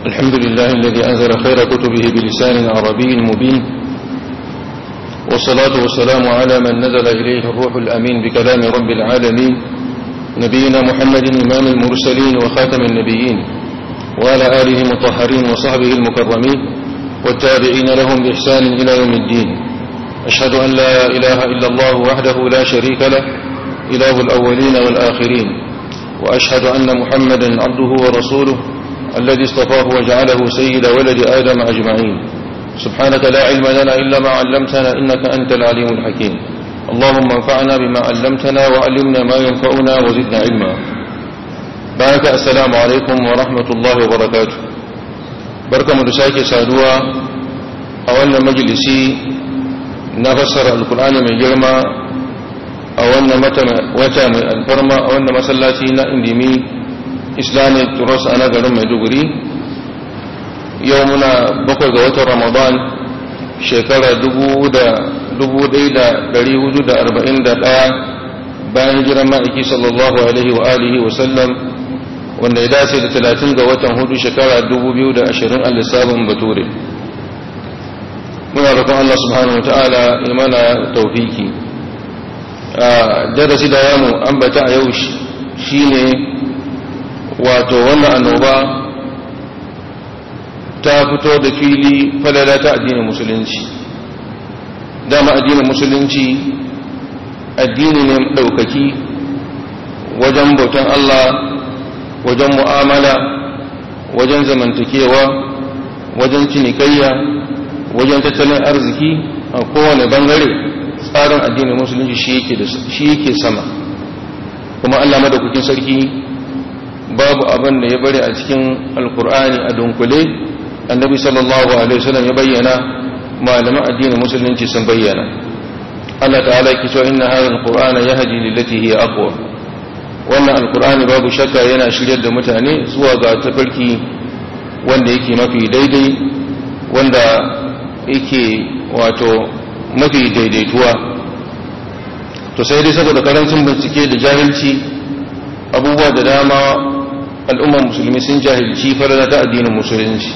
الحمد لله الذي أنزل خير كتبه بلسان عربي مبين والصلاة والسلام على من نزل إليه الروح الأمين بكلام رب العالمين نبينا محمد إمام المرسلين وخاتم النبيين وعلى آله المطهرين وصحبه المكرمين والتابعين لهم بإحسان إلى يوم الدين أشهد أن لا إله إلا الله وحده لا شريك له إله الأولين والآخرين وأشهد أن محمدا عبده ورسوله الذي اصطفاه وجعله سيد ولد آدم أجمعين سبحانك لا علم لنا إلا ما علمتنا إنك أنت العليم الحكيم اللهم انفعنا بما علمتنا وعلمنا ما ينفعنا وزدنا علما بارك السلام عليكم ورحمة الله وبركاته بركة مدساكي سادوا أولنا مجلسي نفسر القرآن من جرما أولنا وتا من الفرما أولنا مسلاتي اندمي islamic trust a nagarin maiduguri yau muna bakwai ga watan ramadan shekara 1441 bayan jiran ma'aiki sallallahu alaihi wa alihi wa sallam wanda ya dace da 30 ga watan hudu shekara 2020 a lissafin bature muna roƙon Allah subhanahu wa ta'ala imana taufiki darasi da yamu ambata a yau shine wato wannan annoba ta fito da fili falala ta addinin musulunci dama addinin musulunci addini ne ɗaukaki wajen bautan Allah wajen mu'amala wajen zamantakewa wajen cinikayya wajen tattalin arziki a kowane bangare tsarin addinin musulunci shi yake sama kuma Allah madaukakin sarki babu abin da ya bari a cikin alkur'ani a dunkule annabi sallallahu alaihi wasallam ya bayyana malaman addinin musulunci sun bayyana Allah ta'ala yake cewa inna hadha alqur'ana yahdi lillati hiya aqwa wannan alkur'ani babu shakka yana shiryar da mutane zuwa ga tafarki wanda yake mafi daidai wanda yake wato mafi daidaituwa to sai dai saboda karancin bincike da jahilci abubuwa da dama al'ummar musulmi sun jahilci farada ta addinin musulunci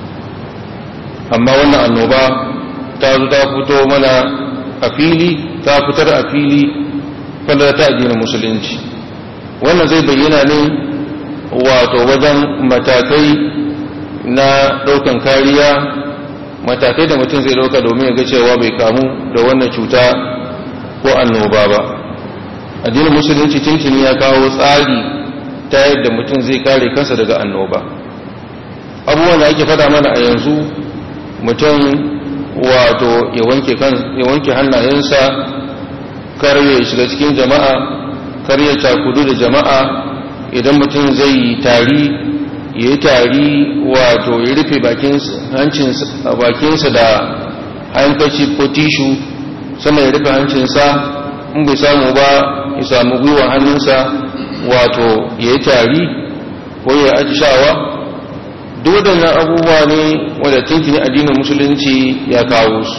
amma wannan annoba ta zo ta fito mana a fili ta fitar a fili farada ta addinin musulunci wannan zai bayyana ne wato wajen matakai na ɗaukan kariya matakai da mutum zai ɗauka domin ya ga cewa bai kamu da wannan cuta ko annoba ba addinin musulunci tuntuni ya kawo tsari ta yadda mutum zai kare kansa daga annoba abubuwan da ake fada mana a yanzu mutum wato ya wanke hannayensa kar ya shiga cikin jama'a kar ya cakudu da jama'a idan mutum zai yi tari ya yi tari wato ya rufe bakinsa da hankaci ko tishu sannan ya rufe hancinsa in bai samu ba ya samu gwiwa hannunsa wato ya yi tari ko ya atishawa duk waɗannan abubuwa ne wadda tuntuni addinin musulunci ya kawo su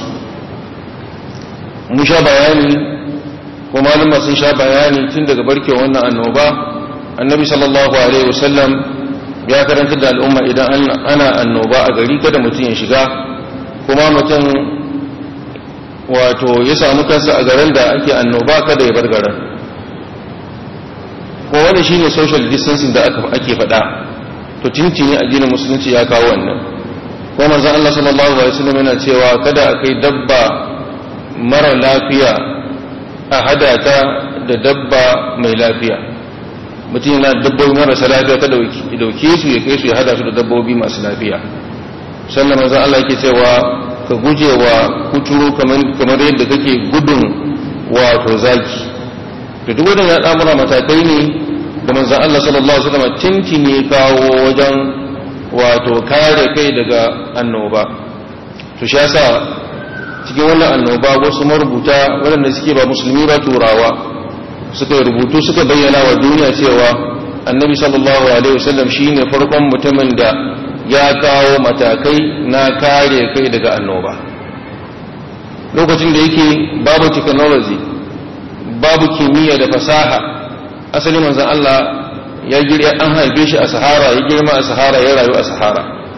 mun sha bayani ko malama sun sha bayani tun daga barke wannan annoba annabi sallallahu alaihi wasallam ya karanta da al'umma idan ana annoba a gari kada mutum ya shiga kuma mutum wato ya samu kansa a garin da ake annoba kada ya bar garin ko wani shine social distancing da ake faɗa to tintini addinin musulunci ya kawo wannan ko manzon Allah sallallahu alaihi wasallam yana cewa kada a kai dabba mara lafiya a hada ta da dabba mai lafiya mutum yana dabbobi marasa lafiya kada ya dauke su ya kai su ya hada su da dabbobi masu lafiya sannan manzon Allah yake cewa ka guje wa kuturu kamar yadda kake gudun wato zaki to duk wadannan al'amura matakai ne da manzon Allah sallallahu alaihi wasallam tintini kawo wajen wato kare kai daga annoba to shi yasa cikin wannan annoba wasu marubuta waɗanda suke ba musulmi ba turawa suka rubutu suka bayyana wa duniya cewa annabi sallallahu alaihi wasallam shine farkon mutumin da ya kawo matakai na kare kai daga annoba lokacin da yake babu technology babu kimiyya da fasaha asali manzon Allah ya girya an haife shi a sahara ya girma a sahara ya rayu a sahara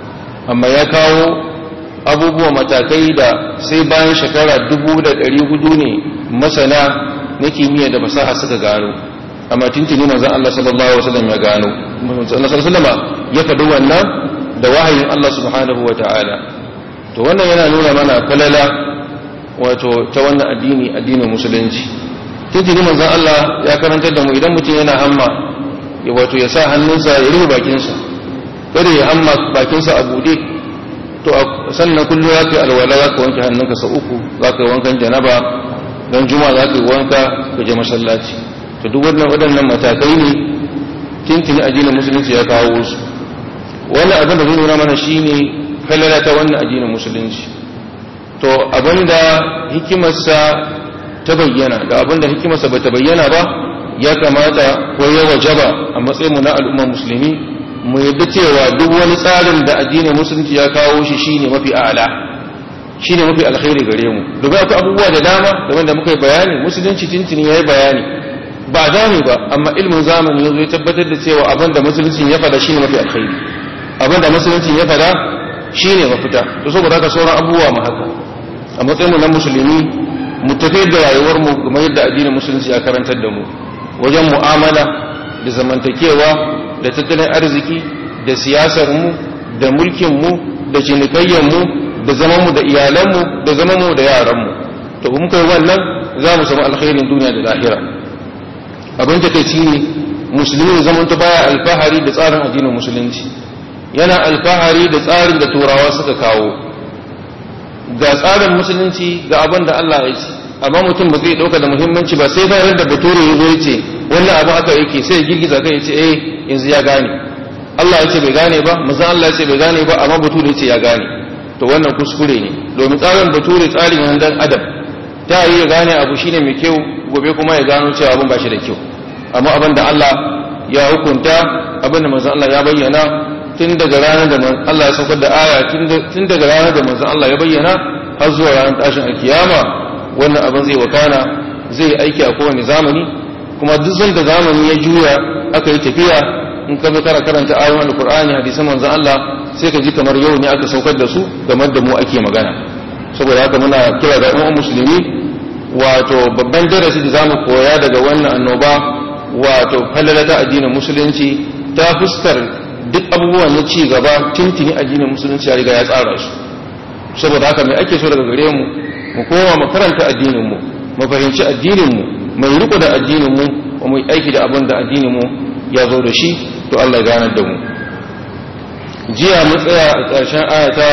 amma ya kawo abubuwa matakai da sai bayan shekara dubu da ɗari hudu ne masana na kimiyya da fasaha suka gano amma tuntuni manzon Allah sallallahu alaihi wasallam ya gano manzon Allah sallallahu alaihi wasallam ya faɗi wannan da wahayin Allah subhanahu wataala to wannan yana nuna mana falala wato ta wannan addini addinin musulunci tuntuni manzon Allah ya karantar da mu idan mutum yana hamma ya wato ya sa hannunsa ya rufe bakinsa kada ya hamma bakinsa a bude to sannan kullum za ka yi alwala za ka wanke hannunka sau uku za ka yi wankan janaba don juma za ka yi wanka ka je masallaci to duk wannan waɗannan matakai ne tintini addinin musulunci ya kawo su wani abin da zai nuna mana shine falala ta wannan addinin musulunci to abinda hikimarsa ta bayyana da abinda hikimarsa ba ta bayyana ba ya kamata ko ya wajaba a matsayin mu na al'ummar musulmi mu yadda cewa duk wani tsarin da addinin musulunci ya kawo shi shine mafi a'ala shine mafi alkhairi gare mu duba akwai abubuwa da dama da da muka yi bayani musulunci tintini yayi bayani ba gane ba amma ilmin zamani yazo ya tabbatar da cewa abin da musulunci ya fada shine mafi alkhairi abin da musulunci ya fada shine mafita to saboda haka sauran abubuwa mu haka a matsayin mu na musulmi mu tafi da rayuwar mu kamar yadda addinin musulunci ya karantar da mu wajen mu'amala da zamantakewa da tattalin arziki da siyasar mu da mulkin mu da cinikayyar mu da zaman mu da iyalan mu da zaman mu da yaran mu to mun kai wannan za mu samu alkhairin duniya da lahira abin da kai ne musulmi zaman ta baya alfahari da tsarin addinin musulunci yana alfahari da tsarin da turawa suka kawo ga tsarin musulunci ga abin da Allah ya ce amma mutum ba zai dauka da muhimmanci ba sai bayan da bature ya zo ya ce wannan abu haka yake sai ya girgiza kai ya ce eh yanzu ya gane Allah ya ce bai gane ba manzon Allah ya ce bai gane ba amma bature ya ce ya gane to wannan kuskure ne domin tsarin bature tsarin yan dan adam ta yi ya gane abu shine mai kyau gobe kuma ya gano cewa abin ba shi da kyau amma abin da Allah ya hukunta abin da manzon Allah ya bayyana tun daga ranar da Allah ya saukar da aya tun daga ranar da manzon Allah ya bayyana har zuwa ranar tashin alkiyama wannan abin zai wakana zai aiki a kowane zamani kuma duk sanda zamani ya juya aka yi tafiya in ka zo kara karanta ayoyin alkur'ani hadisan manzon Allah sai ka ji kamar yau ne aka saukar da su game da mu ake magana saboda haka muna kira ga umma musulmi wato babban darasi da zamu koya daga wannan annoba wato falalata addinin musulunci ta fuskar duk abubuwan na ci gaba tintini addinin musulunci ya riga ya tsara su saboda haka mai ake so daga gare mu mu koma mu karanta addinin mu mu fahimci addinin mu mai riko da addinin mu mu yi aiki da abin da addinin mu ya zo da shi to Allah ya ganar da mu jiya mun tsaya a ƙarshen ayata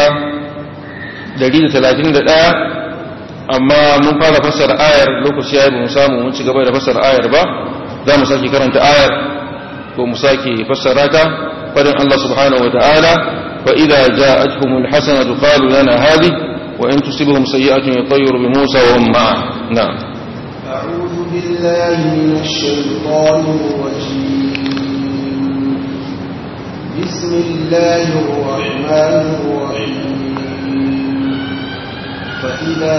131 amma mun fara fassara ayar lokaci ya ba mu samu mun ci gaba da fassara ayar ba za mu sake karanta ayar ko mu sake fassara ta fadin Allah subhanahu wa ta'ala fa idza ja'atuhumul hasanatu qalu lana hadhihi wa in tusibhum sayyi'atun yatayyaru bi Musa wa hum ma'a na'am أعوذ بالله من الشيطان الرجيم بسم الله الرحمن الرحيم فإذا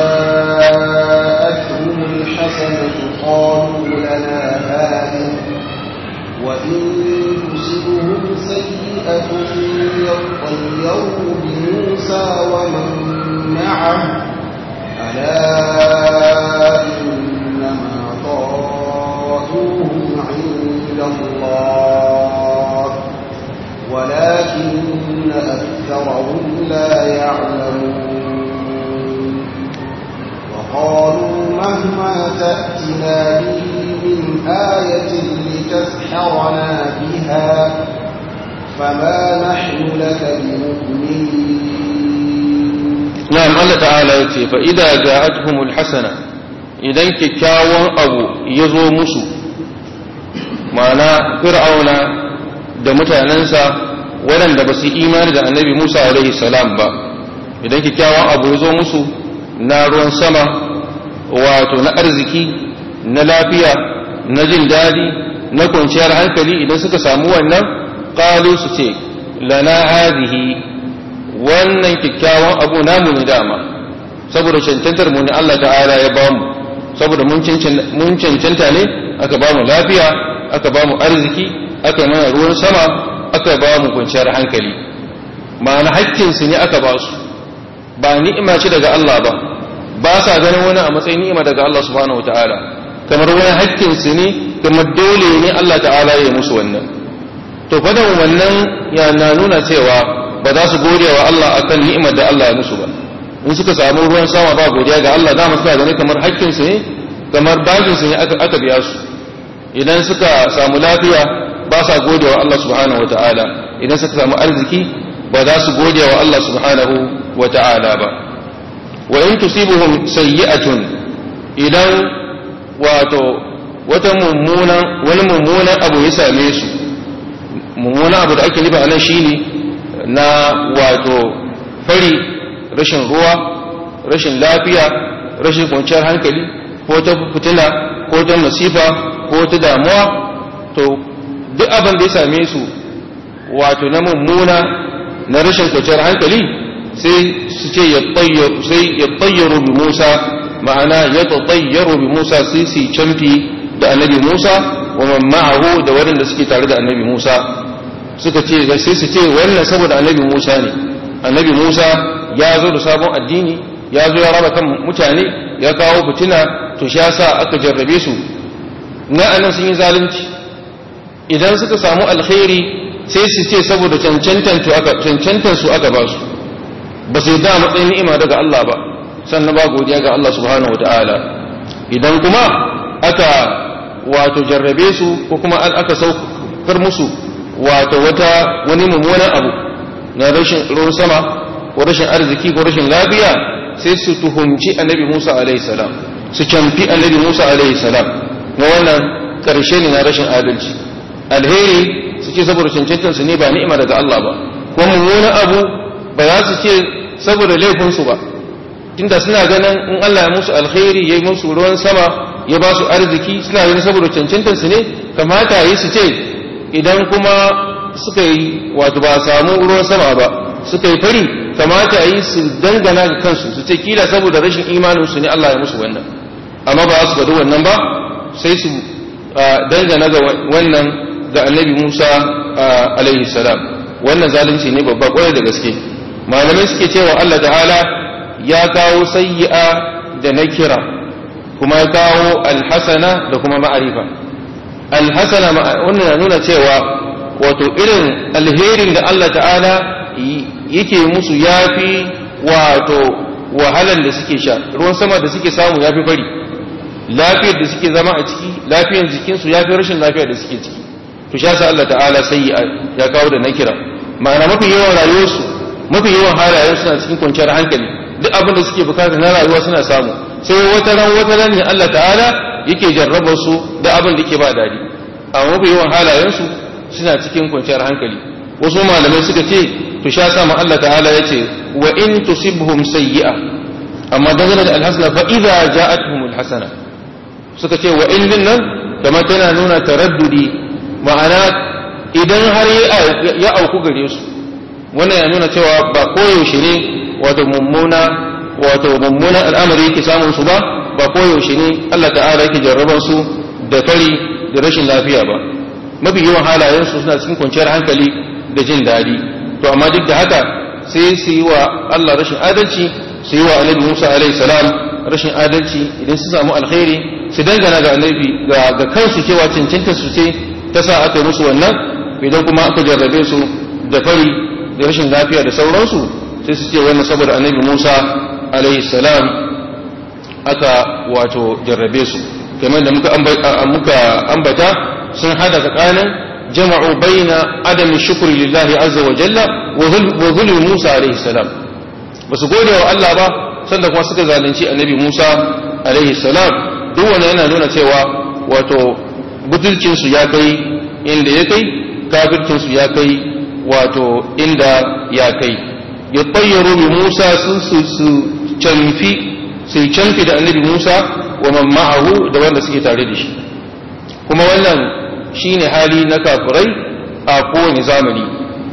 جاءتهم الحسنة قالوا لنا هذه وإن تصبهم سيئة يطيروا بموسى ومن معه ألا إنما طائرهم عند الله ولكن أكثرهم لا يعلمون وقالوا مهما تأتنا به من آية لتسحرنا بها فما نحن لك بمؤمنين na'am Allah ta'ala ya ce fa idza ja'atuhumul hasana idan kyakkyawan abu ya zo musu ma'ana fir'auna da mutanensa waɗanda ba su imani da annabi Musa alaihi salam ba idan kyakkyawan abu ya zo musu na ruwan sama wato na arziki na lafiya na jin daɗi na kwanciyar hankali idan suka samu wannan qalu su ce lana hadhihi wannan kyakkyawan abu namu ne dama saboda cancantar mu ne Allah ta'ala ya ba mu saboda mun cancanta ne aka ba mu lafiya aka ba mu arziki aka mana ruwan sama aka ba mu kwanciyar hankali ma'ana haƙƙinsu ne aka ba su ba ni'ima ce daga Allah ba ba sa ganin wani a matsayin ni'ima daga Allah subhanahu wata'ala kamar wani haƙƙinsu ne kamar dole ne Allah ta'ala ya musu wannan to fadan wannan ya na nuna cewa ba za su gode wa Allah akan ni'imar da Allah ya musu ba in suka samu ruwan sama ba godiya ga Allah za mu suka gani kamar haƙƙinsu ne kamar bajinsu ne aka biya su idan suka samu lafiya ba sa gode wa Allah subhanahu wata'ala idan suka samu arziki ba za su gode wa Allah subhanahu wata'ala ba wa in tusibuhum sayyi'atun idan wato wata mummunan wani mummunan abu ya same su mummunan abu da ake nufi a nan shine na wato fari rashin ruwa rashin lafiya rashin kwanciyar hankali ko ta fitina ko ta masifa ko ta damuwa to duk abin da ya same su wato na mummuna na rashin kwanciyar hankali sai su ce sai ya tsayyaro bi Musa ma'ana ya tsayyaro bi Musa sai su canfi da annabi Musa wa man ma'ahu da waɗanda suke tare da annabi Musa suka ce sai su ce wannan saboda annabi Musa ne annabi Musa ya zo da sabon addini ya zo ya raba kan mutane ya kawo fitina to shi yasa aka jarrabe su na anan sun yi zalunci idan suka samu alkhairi sai su ce saboda cancantan su aka ba su ba sai da matsayin ni'ima daga Allah ba sannan ba godiya ga Allah subhanahu wataala idan kuma aka wato jarrabe su ko kuma aka saukar musu wato wata wani mummunan abu na rashin ruwan sama ko rashin arziki ko rashin lafiya sai su tuhumci annabi Musa alaihi salam su canfi annabi Musa alaihi salam na wannan karshe ne na rashin adalci alheri su ce saboda cancantar su ne ba ni'ima daga Allah ba ko mummunan abu ba za su ce saboda laifinsu ba tunda suna ganin in Allah ya musu alheri ya yi musu ruwan sama ya ba su arziki suna ganin saboda cancantar su ne kamata yi su ce idan kuma suka yi wato ba samu ruwan sama ba suka yi fari kamata yi su dangana ga kansu su ce kila saboda rashin imanin su ne Allah ya musu wannan amma ba su faɗi wannan ba sai su dangana ga wannan ga annabi Musa alaihi salam wannan zalunci ne babba kwarai da gaske malamai suke cewa Allah ta'ala ya kawo sayyi'a da nakira kuma ya kawo alhasana da kuma ma'arifa alhasana wannan na nuna cewa wato irin alherin da Allah ta'ala yake musu yafi wato wahalan da suke sha ruwan sama da suke samu yafi fari lafiyar da suke zama a ciki lafiyar jikinsu yafi rashin lafiyar da suke ciki to sha sa Allah ta'ala sai ya kawo da nakira ma'ana mafi yawan rayuwarsu mafi yawan halayen suna cikin kwanciyar hankali duk abin da suke bukata na rayuwa suna samu sai wata ran wata ran ne Allah ta'ala yake jarraba su da abin da yake ba dadi amma mafi yawan halayen su suna cikin kwanciyar hankali wasu malamai suka ce to sha sa ma Allah ta'ala yace wa in tusibhum sayyi'a amma dangane da alhasana fa idza ja'atuhum alhasana suka ce wa in din nan kamar tana nuna taraddudi ma'ana idan har ya auku gare su wannan ya nuna cewa ba koyaushe ne wato mummuna wato mummunan al'amari yake samun su ba ba koyaushe ne Allah ta'ala yake jarraban su da fari da rashin lafiya ba mafi yawan halayen su suna cikin kwanciyar hankali da jin daɗi to amma duk da haka sai su yi wa Allah rashin adalci su yi wa annabi Musa alaihi salam rashin adalci idan su samu alkhairi su dangana ga annabi ga kansu cewa cancanta su ce ta sa aka musu wannan idan kuma aka jarrabe su da fari da rashin lafiya da sauransu sai su ce wannan saboda annabi Musa alaihi salam aka wato jarrabe su kamar da muka ambata sun hada tsakanin jama'u baina adami shukri lillahi azza wa jalla wa zulmi Musa alaihi salam ba su gode wa Allah ba sanda kuma suka zalunci annabi Musa alaihi salam duk wannan yana nuna cewa wato butulcin su ya kai inda ya kai kafircin su ya kai wato inda ya kai ya bayyaro bi Musa sun su canfi su canfi da annabi Musa wa man ma'ahu da wanda suke tare da shi kuma wannan shine hali na kafirai a kowane zamani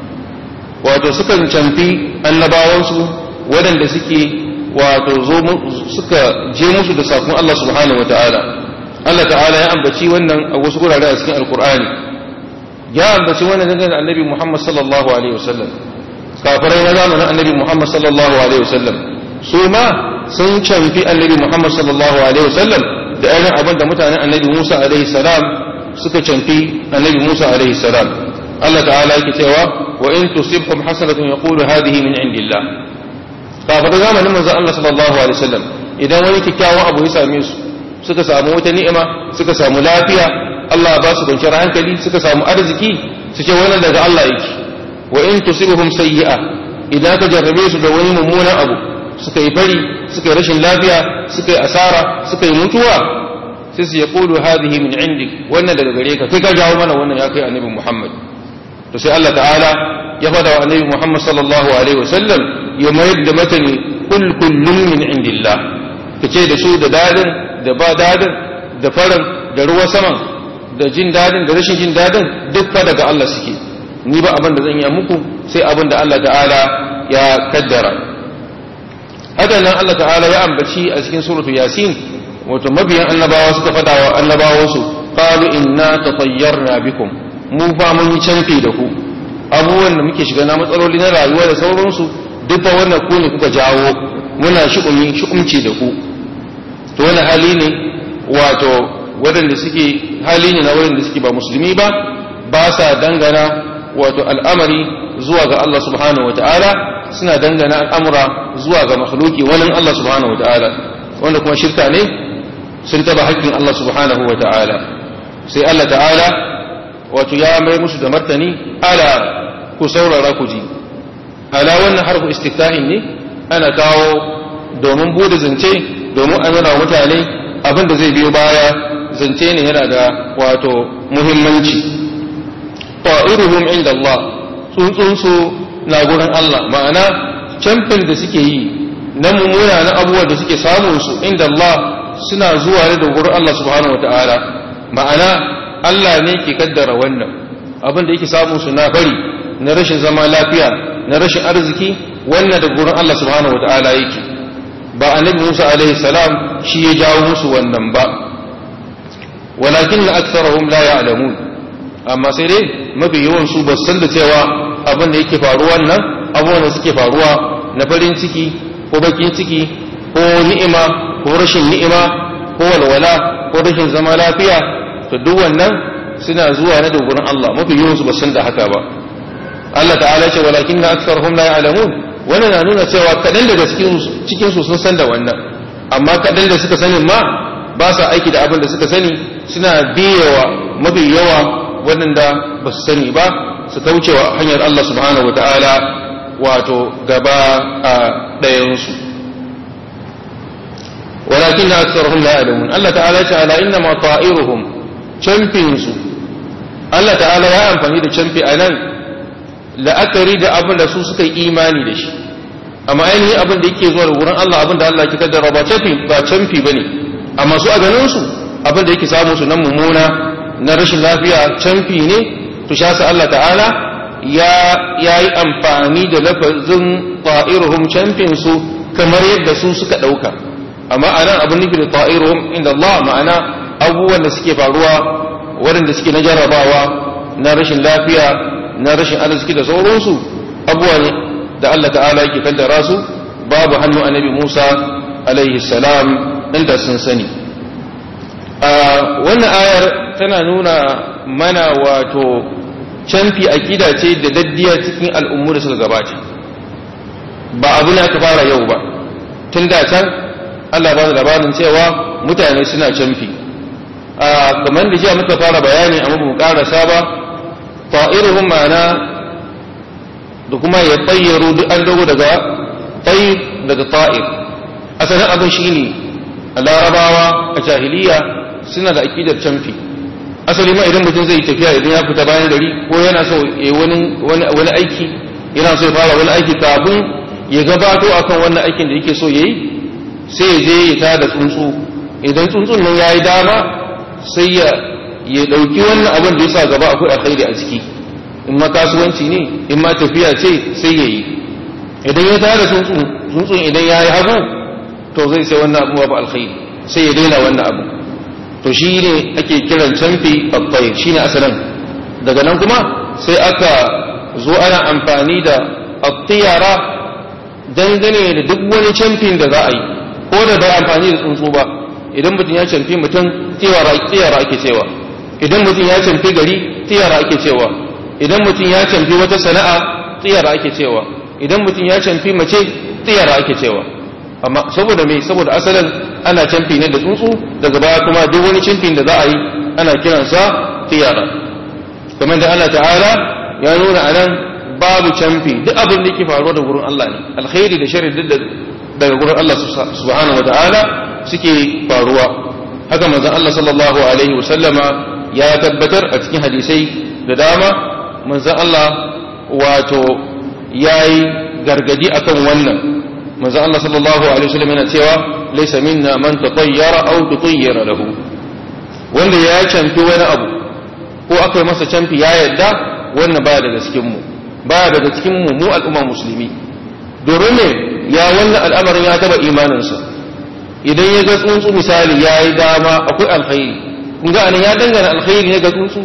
wato sukan canfi annabawansu waɗanda suke wato zo suka je musu da sakon Allah subhanahu wataala Allah ta'ala ya ambaci wannan a wasu gurare a cikin alkur'ani ya ambaci wannan dangane da annabi Muhammad sallallahu alaihi wasallam kafirai na zamanin annabi Muhammad sallallahu alaihi wasallam su ma sun canfi annabi Muhammad sallallahu alaihi wasallam da irin abin da mutanen annabi Musa alaihi salam suka canfi annabi Musa alaihi salam Allah ta'ala yake cewa wa in tusibhum hasanatun yaqulu hadhihi min indillah kafirai zamanin manzon Allah sallallahu alaihi wasallam idan wani kyakkyawan abu ya same su suka samu wata ni'ima suka samu lafiya Allah ba su kwanciyar hankali suka samu arziki su ce wannan daga Allah yake wa in tusibuhum sayyi'a idan ka jarrabe su da wani mummunan abu suka yi fari suka yi rashin lafiya suka yi asara suka yi mutuwa sai su yaqulu hadhihi min indik wannan daga gare ka kai ka jawo mana wannan ya kai annabi Muhammad to sai Allah ta'ala ya fada wa annabi Muhammad sallallahu alaihi wasallam ya mayar da matani kul kullun min indillah kace da su da dadin da ba dadin da farin da ruwa saman da jin dadin da rashin jin dadin duk fa daga Allah suke ni ba abin da zan yi muku sai abin da Allah ta'ala ya kaddara haka nan Allah ta'ala ya ambaci a cikin suratu yasin wato mabiyan annabawa suka fada wa annabawansu qalu inna tatayyarna bikum mu fa mun yi canfi da ku abubuwan da muke shiga na matsaloli na rayuwa da sauransu duk fa wannan ku ne kuka jawo muna shi'umi shi'umci da ku to wani hali ne wato waɗanda suke hali ne na waɗanda suke ba musulmi ba ba sa dangana wato al'amari zuwa ga Allah subhanahu wa ta'ala suna dangana al'amura zuwa ga makhluki wani Allah subhanahu wa ta'ala wanda kuma shirka ne sun taba haƙƙin Allah subhanahu wa ta'ala sai Allah ta'ala wato ya mai musu da martani ala ku saurara ku ji ala wannan harfu istiftahin ne ana kawo domin bude zance domin a nuna mutane abin da zai biyo baya zance ne yana da wato muhimmanci ta'iruhum inda Allah tsuntsunsu na gurin Allah ma'ana camfin da suke yi na mummuna na abubuwa da suke samun su inda Allah suna zuwa ne da gurin Allah subhanahu wata'ala ma'ana Allah ne ke kaddara wannan abin da yake samun su na bari na rashin zama lafiya na rashin arziki wannan da gurin Allah subhanahu wata'ala yake ba annabi Musa alaihi salam shi ya jawo musu wannan ba walakin na aksarahum la ya'lamun amma sai dai mafi yawan su ba san da cewa abin da yake faruwa nan abubuwan da suke faruwa na farin ciki ko bakin ciki ko ni'ima ko rashin ni'ima ko walwala ko rashin zama lafiya to duk wannan suna zuwa na dogorin Allah mafi yawan su ba san da haka ba Allah ta'ala ce walakin na aksarahum la ya'lamun wannan na nuna cewa kaɗan daga cikin su sun san da wannan amma kaɗan da suka sanin ma ba sa aiki da abin da suka sani suna biyewa mafi yawa waɗanda ba su sani ba su kaucewa hanyar Allah subhanahu wa ta'ala wato gaba a ɗayansu walakin na aksarhum la ya'lamun Allah ta'ala ce ala inna ma ta'iruhum camfinsu Allah ta'ala ya amfani da camfi a nan la'akari da abin da su suka yi imani da shi amma ainihin abin da yake zuwa da wurin Allah abin da Allah ke kaddara ba camfi ba camfi bane amma su a ganin su abin da yake samu su nan mummuna na rashin lafiya camfi ne to sha sa Allah ta'ala ya yi amfani da lafazin ta'iruhum camfin su kamar yadda su suka ɗauka amma a nan abin nufi da ta'iruhum inda Allah ma'ana abubuwan da suke faruwa waɗanda suke na jarrabawa na rashin lafiya na rashin arziki da sauransu abubuwa ne da Allah ta'ala yake kaddara su babu hannu annabi Musa alaihi salam inda sun sani wannan ayar tana nuna mana wato canfi aƙida ce da daddiya cikin al'ummu da suka gabata ba abu ne aka fara yau ba tun da can Allah ba da labarin cewa mutane suna canfi kamar da jiya muka fara bayani amma mu karasa ba ta'iruhum ma'ana da kuma ya tsayyaru duk an dogo daga tayyib daga ta'ir asalin abin shine a larabawa a jahiliya suna da aƙidar canfi asali ma idan mutum zai tafiya idan ya fita bayan gari ko yana so ya wani aiki yana so ya fara wani aiki kafin ya gabato akan wannan aikin da yake so ya yi sai ya je ya tada tsuntsu idan tsuntsun nan ya yi dama sai ya ya ɗauki wannan abin da ya sa gaba akwai alkhairi a ciki in ma kasuwanci ne in ma tafiya ce sai ya yi idan ya tada tsuntsun tsuntsun idan ya yi hagu to zai sai wannan abu ba alkhairi sai ya daina wannan abu to shi ne ake kiran canfi babbai shi ne asalin daga nan kuma sai aka zo ana amfani da at-tiyara dangane da duk wani camfin da za a yi ko da bai amfani da tsuntsu ba idan mutum ya camfi mutum tiyara ake cewa idan mutum ya camfi gari tiyara ake cewa idan mutum ya camfi wata sana'a tiyara ake cewa idan mutum ya camfi mace tiyara ake cewa amma saboda me saboda asalin ana camfi ne da tsuntsu daga baya kuma duk wani camfin da za a yi ana kiransa tiyara kamar da Allah ta'ala ya nuna anan babu camfi duk abin da yake faruwa da gurin Allah ne alkhairi da sharri duk daga gurin Allah subhanahu wa ta'ala suke faruwa haka manzon Allah sallallahu alaihi wa sallama ya tabbatar a cikin hadisai da dama manzon Allah wato yayi gargadi akan wannan manzon Allah sallallahu alaihi wa sallam yana cewa laysa minna man tatayyara aw tutayyara lahu wanda ya canfi wani abu ko aka yi masa canfi ya yadda wannan baya daga cikin mu baya daga cikin mu mu al'umma musulmi domin ne ya wannan al'amarin ya taba imaninsa idan ya ga tsuntsu misali ya yi dama akwai alkhairi kun ga anan ya dangana alkhairi ne ga tsuntsu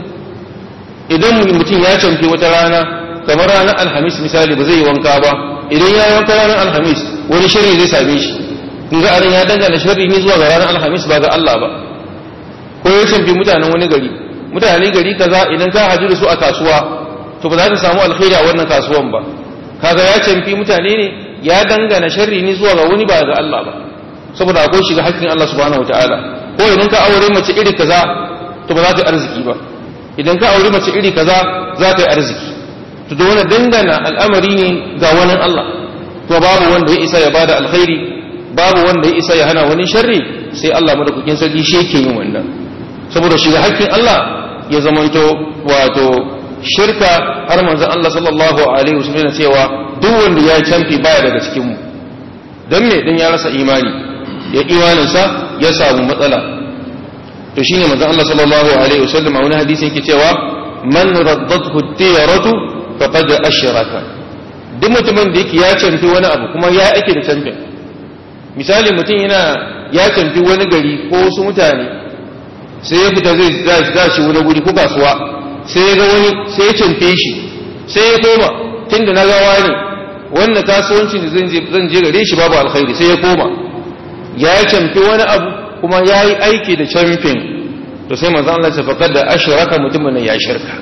idan mutum ya canfi wata rana kamar ranar alhamis misali ba zai yi wanka ba idan ya yi wanka ranar alhamis wani shari zai same shi kun ga anan ya dangana sharri ne zuwa ga ranar alhamis ba ga Allah ba ko ya canfi mutanen wani gari mutane gari kaza idan ka haju da su a kasuwa to ba za ka samu alkhairi a wannan kasuwan ba kaga ya canfi mutane ne ya dangana sharri ne zuwa ga wani ba ga Allah ba saboda akwai shiga hakkin Allah subhanahu wataala ko idan ka aure mace iri kaza to ba za ta yi arziki ba idan ka aure mace iri kaza za ta yi arziki to da wani dangana al'amari ne ga wani Allah to babu wanda ya isa ya bada alkhairi babu wanda ya isa ya hana wani sharri sai Allah madaukakin sarki shi yake yin wannan saboda shiga hakkin Allah ya zamanto wato shirka har manzon Allah sallallahu alaihi wasallam cewa duk wanda ya canfi baya daga cikin mu dan me dan ya rasa imani ya imaninsa ya samu matsala to shine manzon Allah sallallahu alaihi wasallam a wani hadisi yake cewa man raddathu tiyaratu faqad ashraka duk mutumin da yake ya canfi wani abu kuma ya ake da canfin misali mutum yana ya canfi wani gari ko wasu mutane sai ya fita zai za shi wani guri ko kasuwa sai ya ga wani sai ya canfe shi sai ya koma tunda na gawa ne wannan kasuwanci da zan je zan je gare shi babu alkhairi sai ya koma ya canfi wani abu kuma ya yi aiki da camfin to sai manzo Allah ya faƙar da ashraka mutumin ya shirka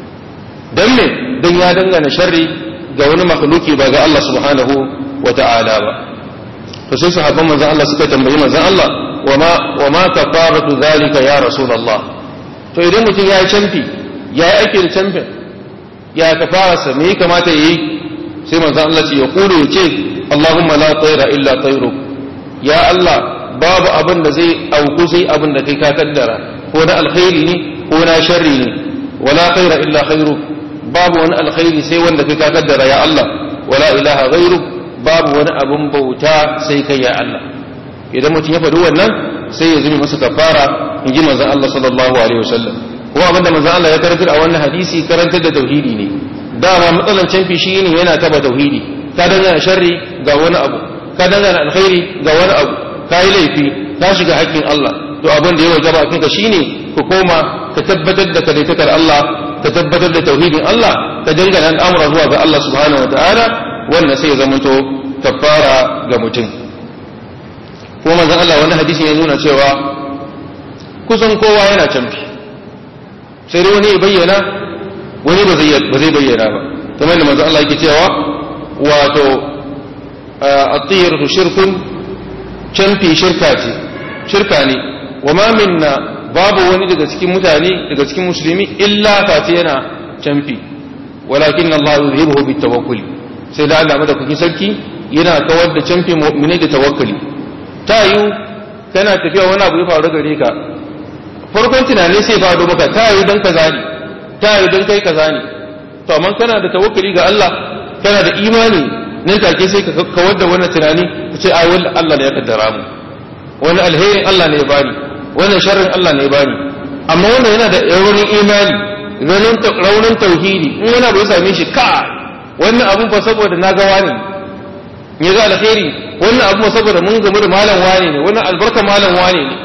dan me dan ya dangana sharri ga wani makhluki ba ga Allah subhanahu wa ta'ala ba to sai sahabban manzo Allah suka tambayi manzo Allah wama wama kafaratu zalika ya rasulullah to idan mutum ya yi camfi ya yi aiki da camfin ya kafararsa me ya kamata yayi sai manzo Allah ce ya kulu ya ce Allahumma la tayra illa tayruk ya Allah babu abin da zai auku sai abin da kai ka kaddara ko na alkhairi ne ko na sharri ne wala khaira illa khairuk babu wani alkhairi sai wanda kai ka kaddara ya Allah wala ilaha ghairuk babu wani abin bauta sai kai ya Allah idan mutum ya faɗi wannan sai ya zumi masa kafara in ji manzon Allah sallallahu alaihi wasallam ko abin da manzon Allah ya karantar a wannan hadisi karantar da tauhidi ne dama matsalan canfi shi ne yana taba tauhidi ka dangana sharri ga wani abu ka dangana alkhairi ga wani abu ka yi laifi ka shiga haƙƙin Allah to abin da ya wajaba a kanka shine ku koma ka tabbatar da kadaitakar Allah ka tabbatar da tauhidin Allah ka dangana al'amura zuwa ga Allah subhanahu wa ta'ala wannan sai ya zamanto kafara ga mutum kuma manzon Allah wani hadisi ya nuna cewa kusan kowa yana canfi sai dai wani ya bayyana wani ba zai bayyana ba kamar da manzon Allah yake cewa wato at-tiyaratu shirkun canfi shirka ce shirka ne wa ma minna babu wani daga cikin mutane daga cikin musulmi illa fati yana canfi walakin Allah yuzhibuhu bitawakkul sai da Allah madaukakin sarki yana kawar da canfi mu'mini da tawakkali ta yi kana tafiya wani abu ya faru gare ka farkon tunani sai faru maka ta yi dan kaza ne ta yi dan kai kaza ne to amma kana da tawakkali ga Allah kana da imani nan take sai ka kawar da wannan tunani ka ce ai wallahi Allah ne ya kaddara mu wani alherin Allah ne ya bani wannan sharrin Allah ne ya bani amma wannan yana da raunin imani raunin tauhidi in wani abu ya same shi ka wannan abun fa saboda na ga wani ne ga alheri wannan abu saboda mun gamu da malam wani ne wannan albarka malam wani ne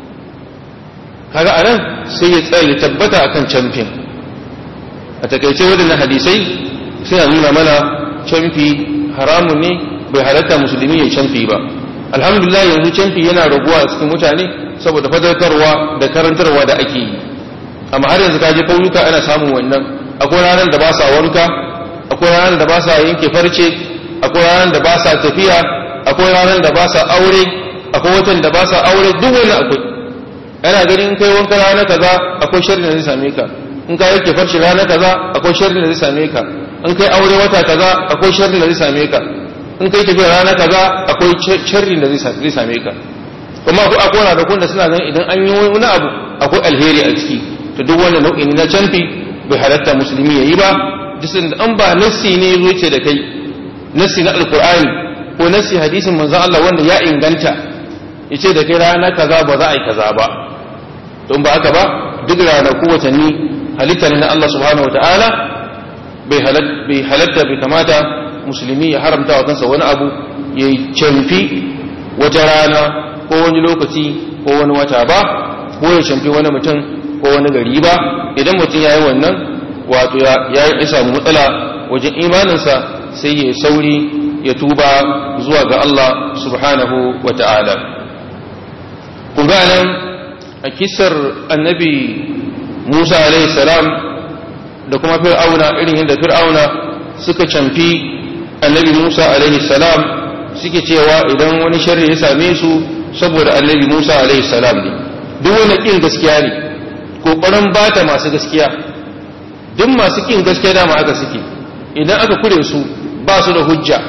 kaga anan sai ya tsaya ya tabbata akan camfin a takaice wadannan hadisai suna nuna mana canfi haramun ne bai halatta musulmi ya canfi ba alhamdulillah yanzu canfi yana raguwa a cikin mutane saboda fadarkarwa da karantarwa da ake yi amma har yanzu kaje kauyuka ana samun wannan akwai ranar da ba sa wanka akwai ranar da ba sa yanke farce akwai ranar da ba sa tafiya akwai ranar da ba sa aure akwai watan da ba sa aure duk wani akwai ana ganin in kai wanka rana kaza akwai sharri da zai same ka in ka yanke farce rana kaza akwai sharri da zai same ka in kai aure wata kaza akwai sharri da zai same ka in kai tafiya rana kaza akwai sharri da zai same ka kuma akwai akwai ranakun da suna ganin idan an yi wani abu akwai alheri a ciki to duk wannan nau'i na canfi bai halatta musulmi yayi ba jisin da an ba nassi ne zo ce da kai nassi na alqur'ani ko nassi hadisin manzon Allah wanda ya inganta yace da kai rana kaza ba za a yi kaza ba don ba haka ba duk ranaku watanni halitta ne na Allah subhanahu wataala bai halatta bai kamata musulmi ya haramta wa kansa wani abu ya canfi wata rana ko wani lokaci ko wani wata ba ko ya canfi wani mutum ko wani gari ba idan mutum ya yi wannan wato ya yi samu matsala wajen imaninsa sai ya sauri ya tuba zuwa ga Allah subhanahu wa ta'ala kun nan a kisar annabi Musa alaihi salam da kuma fir'auna irin yadda fir'auna suka canfi annabi Musa alaihi salam suke cewa idan wani sharri ya same su saboda annabi Musa alaihi salam ne duk wani kin gaskiya ne kokarin bata masu gaskiya duk masu kin gaskiya dama aka suke idan aka kure su ba su da hujja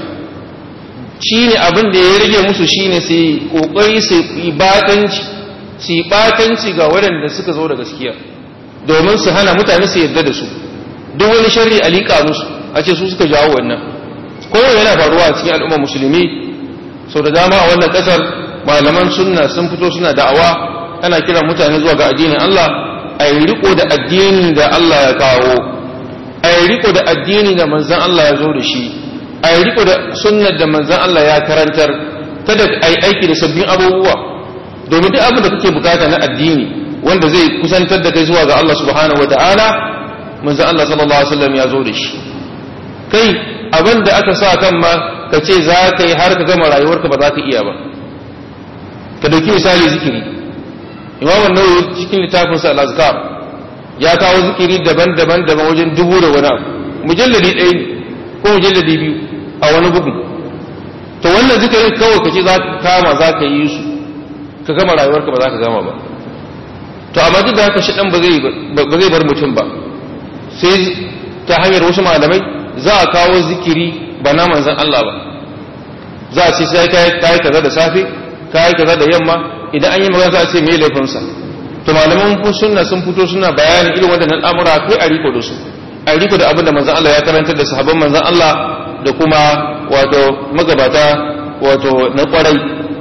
shine abin da ya rage musu shine su kokari su yi batanci su yi batanci ga waɗanda suka zo da gaskiya domin su hana mutane su yarda da su duk wani sharri a liƙa musu a ce su suka jawo wannan kowa yana faruwa a cikin al'ummar musulmi sau da dama a wannan ƙasar malaman sunna sun fito suna da'awa ana kiran mutane zuwa ga addinin Allah a yi riko da addinin da Allah ya kawo a yi riko da addini da manzan Allah ya zo da shi a yi riko da sunnar da manzan Allah ya karantar kada a yi aiki da sabbin abubuwa domin duk abin da kake bukata na addini wanda zai kusantar da kai zuwa ga Allah subhanahu wataala manzan Allah sallallahu alaihi wasallam ya zo da shi kai abin da aka sa kan ma ka ce za ka yi har ka gama rayuwarka ba za ka iya ba ka dauki misali zikiri imam an-nawawi cikin littafin sa al-azkar ya kawo zikiri daban-daban daban wajen dubu da wani abu mujalladi ɗaya ne ko mujalladi biyu a wani bugun to wannan zikirin kawai ka ce za ka kama za ka yi su ka gama rayuwarka ba za ka gama ba to amma duk da haka shi dan ba zai bar mutum ba sai ta hanyar wasu malamai za a kawo zikiri ba na manzan Allah ba za a ce sai ka yi kaza da safe ka yi kaza da yamma idan an yi magana za a ce me laifinsa to malaman sunna sun fito suna bayanin irin waɗannan al'amura kai a riko da su a riko da abin da manzan Allah ya karantar da sahabban manzan Allah da kuma wato magabata wato na kwarai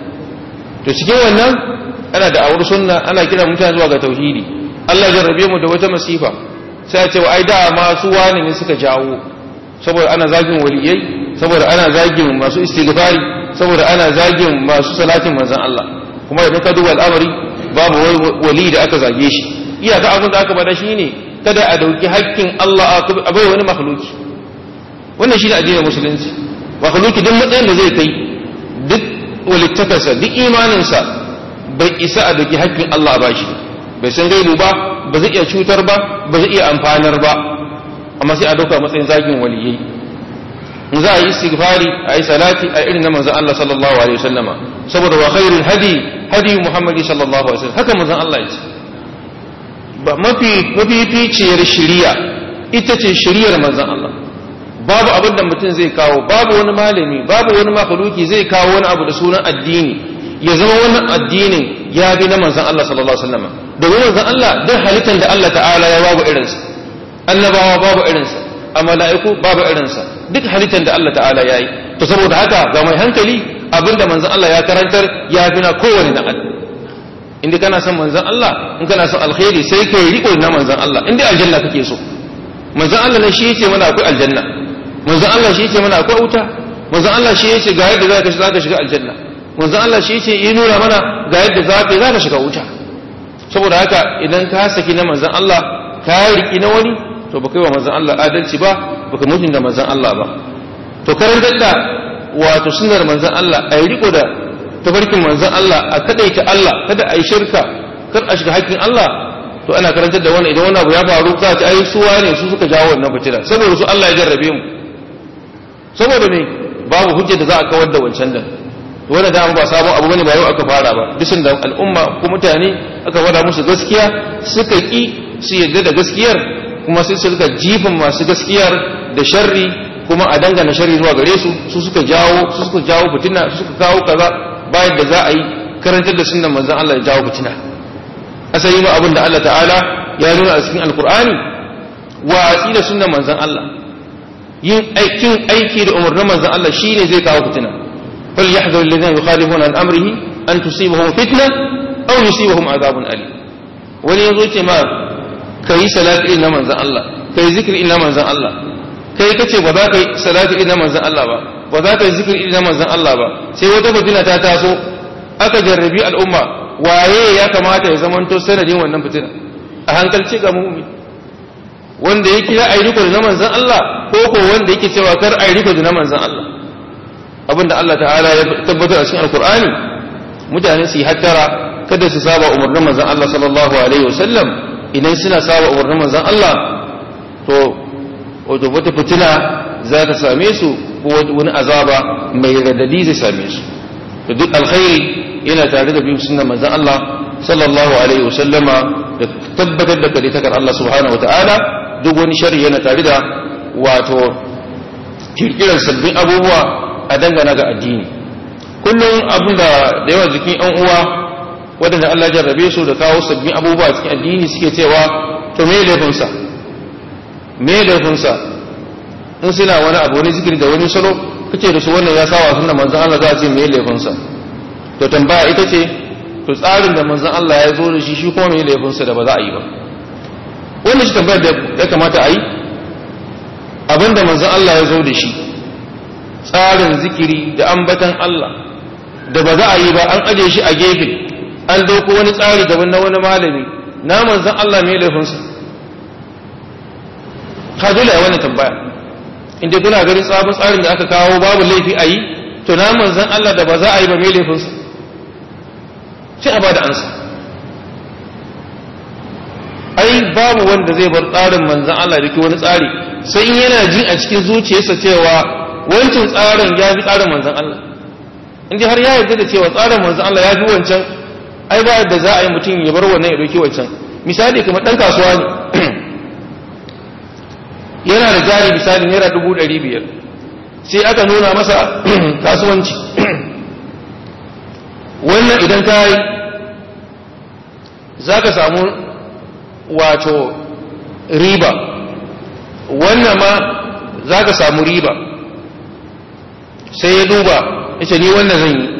to cikin wannan ana da awar sunna ana kira mutane zuwa ga tauhidi Allah ya jarrabe mu da wata masifa sai a ce wa ai da masu wani ne suka jawo saboda ana zagin waliyai saboda ana zagin masu istighfari saboda ana zagin masu salatin manzon Allah kuma idan ka duba al'amari babu wali da aka zage shi iyaka abin da aka bada shine kada a dauki hakkin Allah a bai wani makhluki wannan shine addinin musulunci makhluki duk matsayin da zai kai duk walittakarsa duk imaninsa bai isa a dauki hakkin Allah a bashi bai san gaibu ba ba zai iya cutar ba ba zai iya amfanar ba amma sai a dauka matsayin zagin waliyai in za a yi istighfari a yi salati a irin na manzon Allah sallallahu alaihi wasallama saboda wa khairul hadi hadi Muhammadi sallallahu alaihi wasallam haka manzon Allah ya ce ba mafi mafificiyar shari'a ita ce shari'ar manzon Allah babu abin da mutum zai kawo babu wani malami babu wani makhluki zai kawo wani abu da sunan addini ya zama wannan addinin ya bi na manzon Allah sallallahu alaihi wasallama domin manzon Allah duk halittar da Allah ta'ala ya babu irinsa annabawa babu irinsa a mala'iku babu irinsa duk halittar da Allah ta'ala ya yi to saboda haka ga mai hankali abinda manzan Allah ya karantar ya fi na kowane na Allah inda kana son manzan Allah in kana son alkhairi sai kai riko na manzan Allah inda aljanna kake so manzan Allah ne shi yace mana akwai aljanna manzan Allah shi yace mana akwai wuta manzan Allah shi yace ga yadda zaka zaka shiga aljanna manzan Allah shi yace yi nuna mana ga yadda zaka zaka shiga wuta saboda haka idan ka saki na manzan Allah ka riki na wani to baka yi wa manzan Allah adalci ba baka mutunta manzan Allah ba to karantar da wato sunnar manzon Allah a yi riko da tafarkin manzon Allah a kadaita Allah kada a yi shirka kar a shiga hakkin Allah to ana karantar da wannan idan wannan abu ya faru za ta ai su wane su suka jawo wannan fitina saboda su Allah ya jarrabe mu saboda me babu hujja da za a kawar da wancan da wannan da ba sabon abu bane ba yau aka fara ba bisin da al'umma ko mutane aka fara musu gaskiya suka ki su yadda da gaskiyar kuma sai su rika jifin masu gaskiyar da sharri kuma a dangana sharri zuwa gare su su suka jawo su suka jawo fitina su suka kawo kaza bayan da za a yi karantar da sunnan manzon Allah ya jawo fitina asali ma abin da Allah ta'ala ya nuna a cikin alkur'ani watsi da sunnan manzon Allah yin aikin aiki da umarnin manzon Allah shine zai kawo fitina fal yahdharu alladhina yukhalifuna an amrihi an tusibahum fitna aw yusibahum adhabun alim wani yazo ce ma kai salati na manzon Allah kai zikri na manzon Allah kai kace ba za ka yi salati na manzon Allah ba ba za ka yi zikri na manzon Allah ba sai wata fitina ta taso aka jarrabi al'umma waye ya kamata ya zamanto sanadin wannan fitina a hankalci ga mu'min wanda yake ya ayi riko da na manzon Allah ko ko wanda yake cewa kar ayi riko da na manzon Allah abinda Allah ta'ala ya tabbatar a cikin alkur'ani mutane su yi hattara kada su saba umarnin manzon Allah sallallahu alaihi wasallam idan suna saba umarnin manzon Allah to wato wata fitina za ta same su ko wani azaba mai radadi zai same su to duk alkhairi yana tare da bin sunnar manzon Allah sallallahu alaihi wasallama da tabbatar da kaditakar Allah subhanahu wataala duk wani shari yana tare da wato kirkirar sabbin abubuwa a dangana ga addini kullum abin da da yawa jikin yan uwa waɗanda Allah jarrabe su da kawo sabbin abubuwa cikin addini suke cewa to me laifinsa me laifinsa in suna wani abu wani zikiri da wani salo kace da su wannan ya sawa sunna manzon Allah za a ce me laifinsa to tambaya ita ce to tsarin da manzon Allah ya zo da shi shi kuma me laifinsa da ba za a yi ba wannan shi tambayar da ya kamata a yi abinda manzon Allah ya zo da shi tsarin zikiri da ambatan Allah da ba za a yi ba an aje shi a gefe an dauko wani tsari daban na wani malami na manzon Allah me laifinsa ka dole a wannan tambaya inda kuna ganin sabon tsarin da aka kawo babu laifi a yi to na manzon Allah da ba za a yi ba me laifinsa sai a ba da ansa ai babu wanda zai bar tsarin manzan Allah da ke wani tsari sai in yana jin a cikin zuciyarsa cewa wancan tsarin ya fi tsarin manzan Allah inda har ya yarda da cewa tsarin manzan Allah ya fi wancan ai ba da za a yi mutum ya bar wannan ya ɗauki wancan misali kamar ɗan kasuwa ne yana da jari misali naira dubu ɗari biyar sai aka nuna masa kasuwanci wannan idan ka yi za ka samu wato riba wannan ma za ka samu riba sai ya duba ita ni wannan zan yi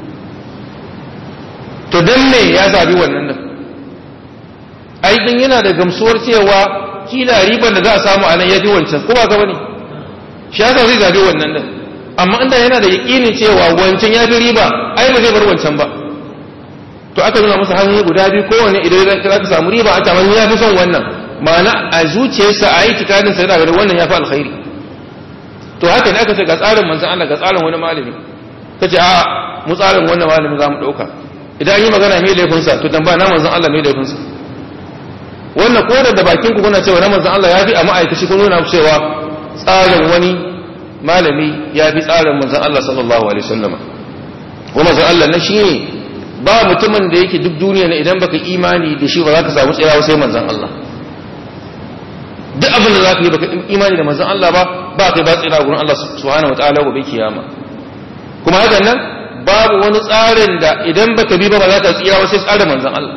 to don me ya zabi wannan nan aikin yana da gamsuwar cewa kila riban da za a samu a nan ya fi wancan kuma ga wani shi yasa zai zabi wannan nan amma inda yana da yaƙinin cewa wancan ya fi riba ai ba zai bar wancan ba to aka nuna masa hanyoyi guda biyu kowane idan za ka samu riba a tamanni ya fi son wannan ma'ana a zuciyarsa a yi tikanin sa yana ganin wannan ya fi alkhairi to haka ne aka ce ga tsarin manzan Allah ga tsarin wani malami ka ce a mu tsarin wannan malami za mu ɗauka idan an yi magana mai laifinsa to dan ba na manzan Allah mai laifinsa wannan ko da bakin ku kuna cewa na manzan Allah ya fi a ma'aikaci kun nuna cewa tsarin wani malami ya fi tsarin manzan Allah sallallahu alaihi wasallam wa manzan Allah na shi ne ba mutumin da yake duk duniya ne idan baka imani da shi ba za ka samu tsirawa sai manzan Allah duk abin da za ka yi baka imani da manzan Allah ba ba kai ba tsira gurin Allah subhanahu wataala gobe kiyama kuma hakan nan babu wani tsarin da idan baka bi ba ba za ka tsira sai tsarin manzan Allah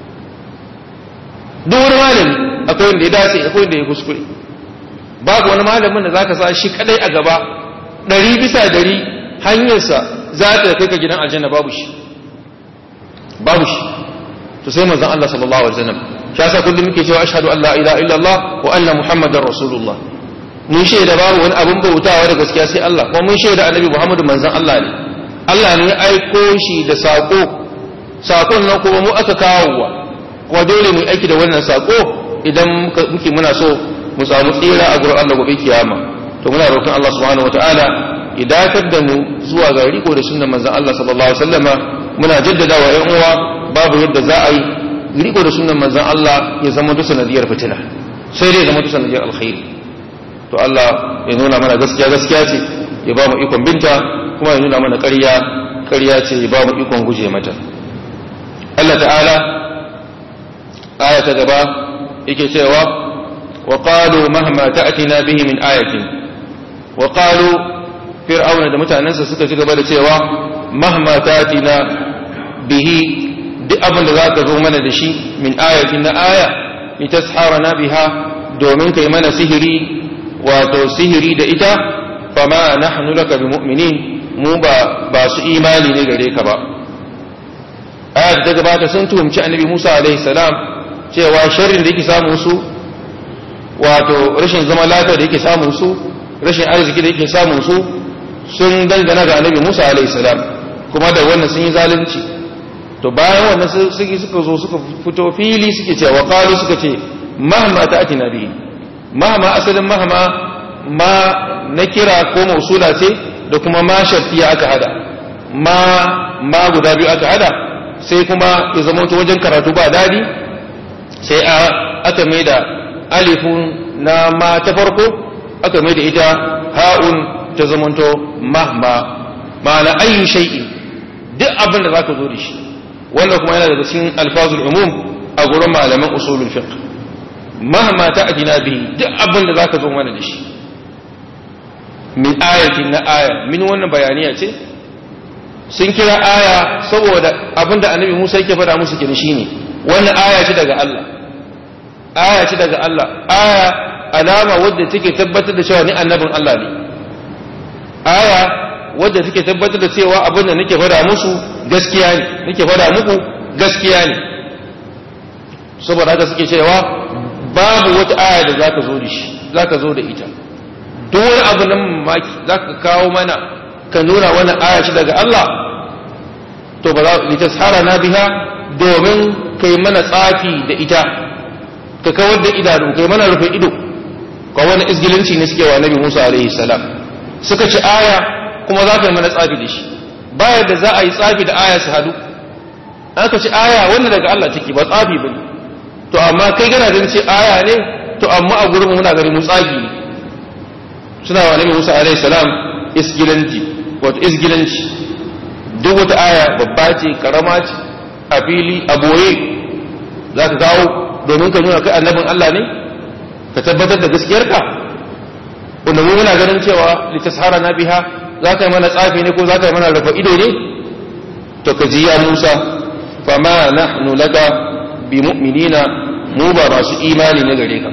duk wani malami akwai wanda ya dace akwai wanda ya kuskure babu wani malamin da za ka sa shi kadai a gaba ɗari bisa ɗari hanyarsa za ta kai ka gidan aljanna babu shi babu shi to sai manzon Allah sallallahu alaihi wasallam shi yasa kullum muke cewa ashhadu an la ilaha illallah wa anna muhammadar rasulullah mun shaida babu wani abin bautawa da gaskiya sai Allah kuma mun shaida annabi muhammadu manzon Allah ne Allah ne ya aiko shi da sako sakon nan kuma mu aka kawo wa kuma dole mu aiki da wannan sako idan muke muna so mu samu tsira a gurin Allah gobe kiyama to muna roƙon Allah subhanahu wataala ya dakatar da mu zuwa ga riko da sunnar manzon Allah sallallahu alaihi wasallama muna jaddada wa ƴan uwa babu yadda za a yi riko da sunnar manzon Allah ya zama duk sanadiyar fitina sai dai zama duk sanadiyar alkhairi to Allah ya nuna mana gaskiya gaskiya ce ya ba mu ikon binta kuma ya nuna mana ƙarya ƙarya ce ya ba mu ikon guje mata Allah ta'ala aya ta gaba yake cewa wa qalu mahma ta'tina bihi min ayatin wa qalu fir'auna da mutanensa suka ci gaba da cewa mahma ta'tina bihi duk abin da zaka zo mana da shi min ayatin na aya litasharana biha domin kai mana sihiri wato sihiri da ita fama nahnu laka bimu'minin mu ba ba su imani ne gare ka ba ayat ta gabata sun tuhumci annabi Musa alaihi salam cewa sharrin da yake samun su wato rashin zama lafiya da yake samun su rashin arziki da yake samun su sun dangana ga annabi Musa alaihi salam kuma da wannan sun yi zalunci to bayan wannan suke suka zo suka fito fili suke cewa qalu suka ce mahma ta'tina bihi mahma asalin mahma ma na kira ko mausula ce da kuma ma shartiya aka hada ma ma guda biyu aka hada sai kuma ya zama wajen karatu ba dadi sai a aka mai da alifun na ma ta farko aka mai da ita ha'un ta zamanto mahma ma'ana ayyu shay'in duk abin da zaka zo da shi wannan kuma yana daga cikin alfazul umum a gurin malaman usulul fiqh mahma ta'tina bihi duk abin da zaka zo mana da shi min ayatin na aya min wannan bayaniya ce sun kira aya saboda abinda annabi Musa yake faɗa musu kin shine wannan aya ce daga Allah aya ce daga Allah aya alama wadda take tabbatar da cewa ni annabin Allah ne aya wadda take tabbatar da cewa abinda nake faɗa musu gaskiya ne nake faɗa muku gaskiya ne saboda haka suke cewa babu wata aya da zaka zo da shi zaka zo da ita duk wani abu nan mamaki za ka kawo mana ka nuna wani aya shi daga Allah to ba za litashara na biha domin kai mana tsafi da ita ka kawar da idanu kai mana rufe ido ka wani izgilinci ne suke wa nabi Musa alaihi salam suka ci aya kuma za ka yi mana tsafi da shi bayar da za a yi tsafi da aya su hadu aka ci aya wannan daga Allah take ba tsafi bane to amma kai gana ganin ce aya ne to amma a gurin muna gari mu tsafi ne suna wa nabi Musa alaihi salam isgilanci wato isgilanci duk wata aya babba ce karama ce a fili a boye za ka kawo domin ka nuna kai annabin Allah ne ka tabbatar da gaskiyarka wanda mu muna ganin cewa litashara na biha za ka yi mana tsafi ne ko za ka yi mana rufa ido ne to ka ji ya Musa fama nahnu laka bi mu'minina mu ba masu imani ne gare ka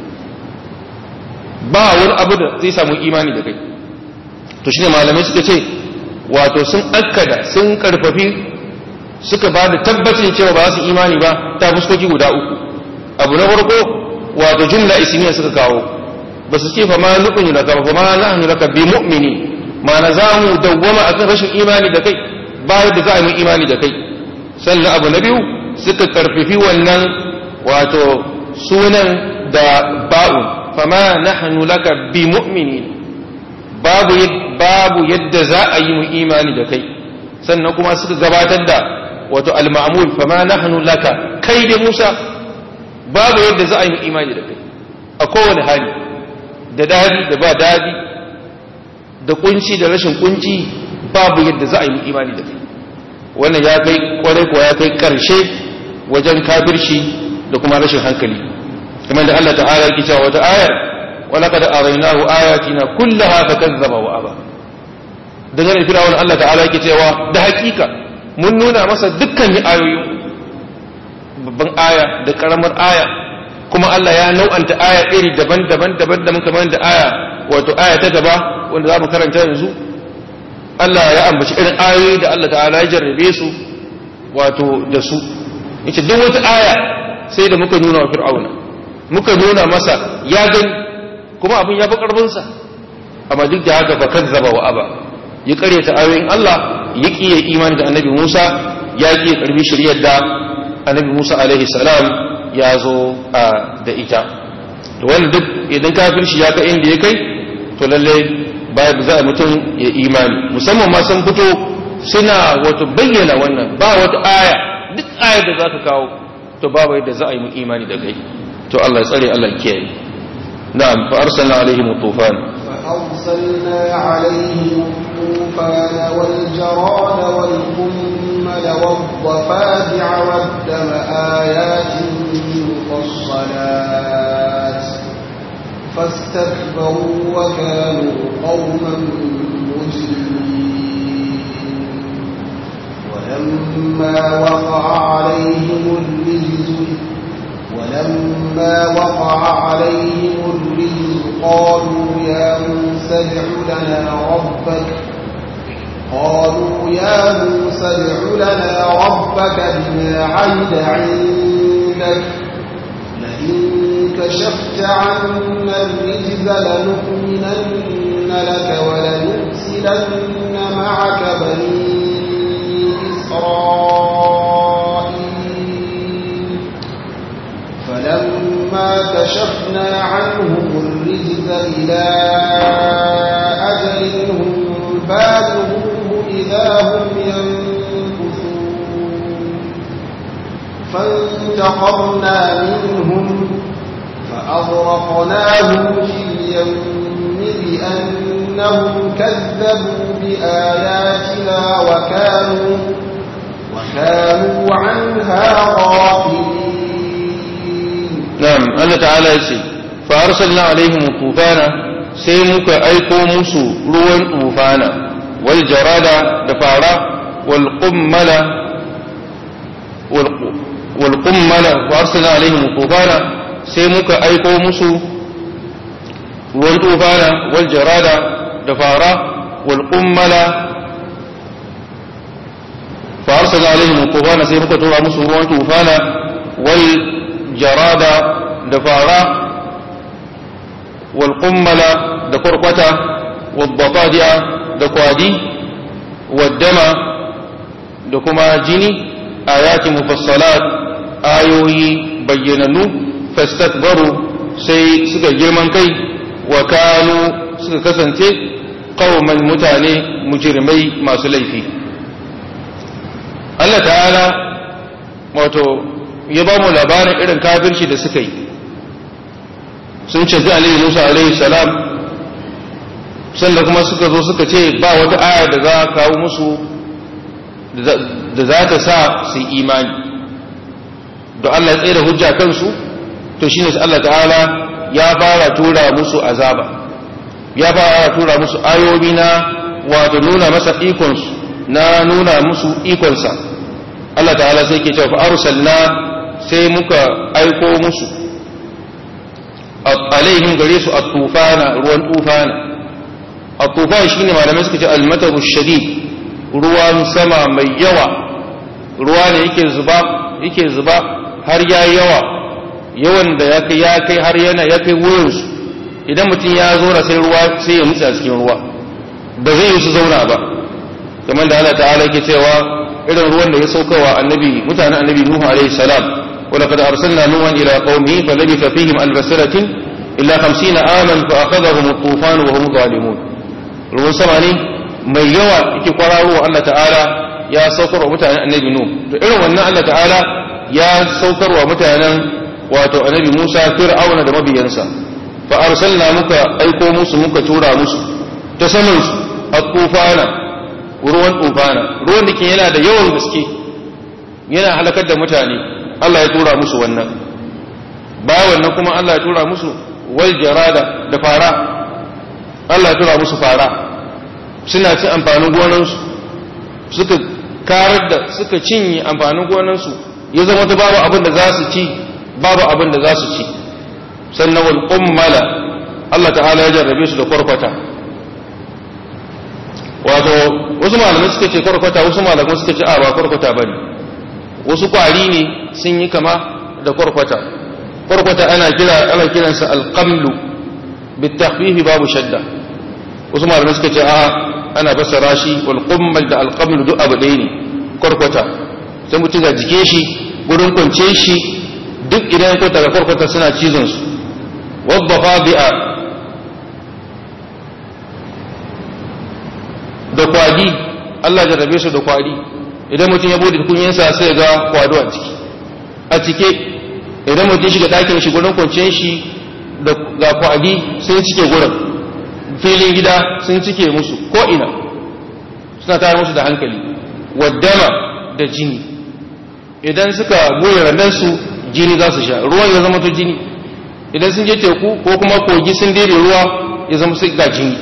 ba wani abu da zai samu imani da kai to shine malamai suka ce wato sun akkada sun karfafi suka ba da tabbacin cewa ba su imani ba ta fuskoki guda uku abu na farko wato jumla ismiya suka kawo ba su ce fa ma nukun laka fa ma nahnu laka bi mu'mini ma na za mu dawwama akan rashin imani da kai ba yadda za mu imani da kai sannan abu na biyu suka karfafi wannan wato sunan da ba'un fama nahnu laka bi mu'minin babu babu yadda za a yi mu imani da kai sannan kuma suka gabatar da wato al-ma'mul fama nahnu laka kai da Musa babu yadda za a yi mu imani da kai a kowane hali da dadi da ba dadi da kunci da rashin kunci babu yadda za a yi mu imani da kai wannan ya kai kwarai ko ya kai karshe wajen kafirci da kuma rashin hankali kamar da Allah ta'ala yake cewa wata ayar ولقد أريناه آياتنا كلها فكذب وأبى dangane da firawun Allah ta'ala yake cewa da hakika mun nuna masa dukkan ayoyin babban aya da karamar aya kuma Allah ya nau'anta aya iri daban-daban daban-daban kamar da aya wato aya ta gaba wanda za mu karanta yanzu Allah ya ambaci irin ayoyi da Allah ta'ala ya jarrabe su wato da su yace duk wata aya sai da muka nuna wa fir'auna muka nuna masa ya gani kuma abin ya fi ƙarfinsa amma duk da haka fa kazzaba wa aba ya karyata ayoyin Allah ya kiyaye imani da annabi Musa ya kiyaye karbi shari'ar da annabi Musa alaihi salam ya zo da ita to wannan duk idan kafirci ya kai inda ya kai to to lallai ba za a mutum ya imani musamman ma sun fito suna wato bayyana wannan ba wata aya duk aya da za ka kawo to babu yadda za a yi mu imani da kai to Allah ya tsare Allah ya kiyaye na'am fa arsalna alaihim tufan فأرسلنا عليهم الطوفان والجراد والقمل والضفادع والدم آيات مفصلات فاستكبروا وكانوا قوما مجرمين ولما وقع عليهم الرجز ولما وقع عليهم الرجز قالوا يا موسى ادع لنا ربك قالوا يا موسى ادع لنا ربك بما عهد عندك لئن كشفت عنا الرجز لنؤمنن لك ولنرسلن معك بني إسرائيل فلما كشفنا عنهم الرجز إلى أجل هم بالغوه إذا هم ينكثون فانتقمنا منهم فأغرقناهم في اليم بأنهم كذبوا بآياتنا وكانوا وكانوا عنها غافلين na'am Allah ta'ala ya ce fa arsalna alaihim tufana sai muka aiko musu ruwan tufana wal jarada da fara wal qummala wal qummala fa arsalna alaihim tufana sai muka aiko musu ruwan tufana wal jarada da fara wal qummala fa arsalna alaihim tufana sai muka tura musu ruwan tufana wal jarada da fara walƙummala da kwarkwata wabbafadiya da kwadi waddama da kuma jini ayati mufassalat ayoyi bayyananu fastakbaru sai suka girman kai wa kanu suka kasance qauman mutane mujrimai masu laifi Allah ta'ala wato ya ba mu labarin irin kafirci da suka yi sun ce alaihi musa alaihi salam sannan kuma suka zo suka ce ba wata aya da za a kawo musu da za ta sa su yi imani da Allah ya tsaye da hujja kansu to shine Allah ta'ala ya fara tura musu azaba ya fara tura musu ayoyi na wato nuna masa ikonsu na nuna musu ikonsa Allah ta'ala sai ke cewa fa arsalna sai muka aiko musu alaihim gare su at-tufana ruwan tufana at-tufan shine malamai suka ce al-mataru shadid ruwan sama mai yawa ruwa ne yake zuba yake zuba har yayi yawa yawan da ya kai ya kai har yana ya kai wurin su idan mutum ya zo sai ruwa sai ya mutsa cikin ruwa ba zai yi su zauna ba kamar da Allah ta'ala yake cewa irin ruwan da ya saukawa annabi mutanen annabi Nuhu alaihi salam ولقد أرسلنا نوحا إلى قومه فلبث فيهم ألف سنة إلا خمسين عاما فأخذهم الطوفان وهم ظالمون ruwan sama ne mai yawa yake kwararo Allah ta'ala ya saukar wa mutanen annabi Nuh to irin wannan Allah ta'ala ya saukar wa mutanen wato annabi Musa Fir'auna da mabiyansa fa arsalna muka aiko musu muka tura musu ta saman su at-tufana ruwan tufana ruwan da ke yana da yawan gaske yana halakar da mutane Allah ya tura musu wannan ba wannan kuma Allah ya tura musu wal jarada da fara Allah ya tura musu fara suna cin amfanin gonansu suka karar da suka cinye amfanin gonansu ya zama ta babu abin da za su ci babu abin da za su ci sannan wal qummala Allah ta'ala ya jarrabe su da kwarkwata wato wasu malamai suka ce kwarkwata wasu malamai suka ce a ba kwarkwata bane wasu kwari ne sun yi kama da kwarkwata kwarkwata ana kira ana kiransa alqamlu bitahfifi babu shadda wasu malamai suka ce a ana fassara shi wal qummal da alqamlu duk abu ɗaya ne kwarkwata sai mutum ga jike shi gurin kwance shi duk idan kwata ga kwarkwata suna cizon su wadda fadi'a Allah jarrabe su da kwari idan mutum ya bude kunyansa sai ga kwado a ciki a cike idan mutum shiga ɗakin shi gurin kwanciyar shi da ga kwadi sun cike gurin filin gida sun cike musu ko ina suna tayar musu da hankali waddama da jini idan suka goye randansu jini za su sha ruwan ya zama to jini idan sun je teku ko kuma kogi sun daidai ruwa ya zama su ga jini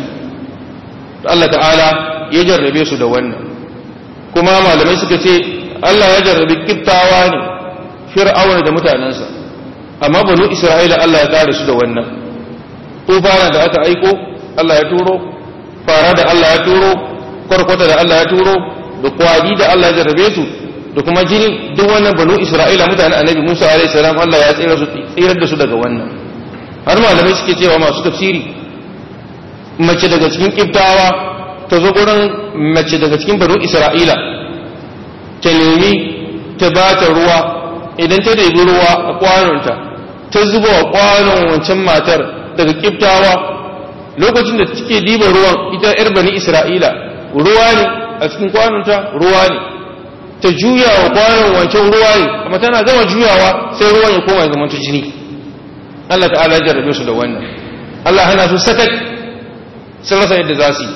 Allah ta'ala ya jarrabe su da wannan kuma malamai suka ce Allah ya jarrabe kiftawa ne fir'auna da mutanensa amma banu isra'ila Allah ya kare su da wannan tufana da aka aiko Allah ya turo fara da Allah ya turo kwarkwata da Allah ya turo da kwadi da Allah ya jarrabe su da kuma jini duk wannan banu isra'ila mutanen annabi musa alaihi salam Allah ya tsira su tsirar da su daga wannan har malamai suke cewa masu tafsiri mace daga cikin kiftawa ta zo gurin mace daga cikin banu isra'ila ta nemi ta ba ta ruwa idan ta ɗebi ruwa a kwanonta ta zuba wa kwanon wancan matar daga kiftawa lokacin da take diba ruwan ita yar bani isra'ila ruwa ne a cikin kwanonta ruwa ne ta juya wa kwanon wancan ruwa ne amma tana gama juyawa sai ruwan ya koma zama jini Allah ta'ala ya jarrabe su da wannan Allah hana su sakat sun rasa yadda za su yi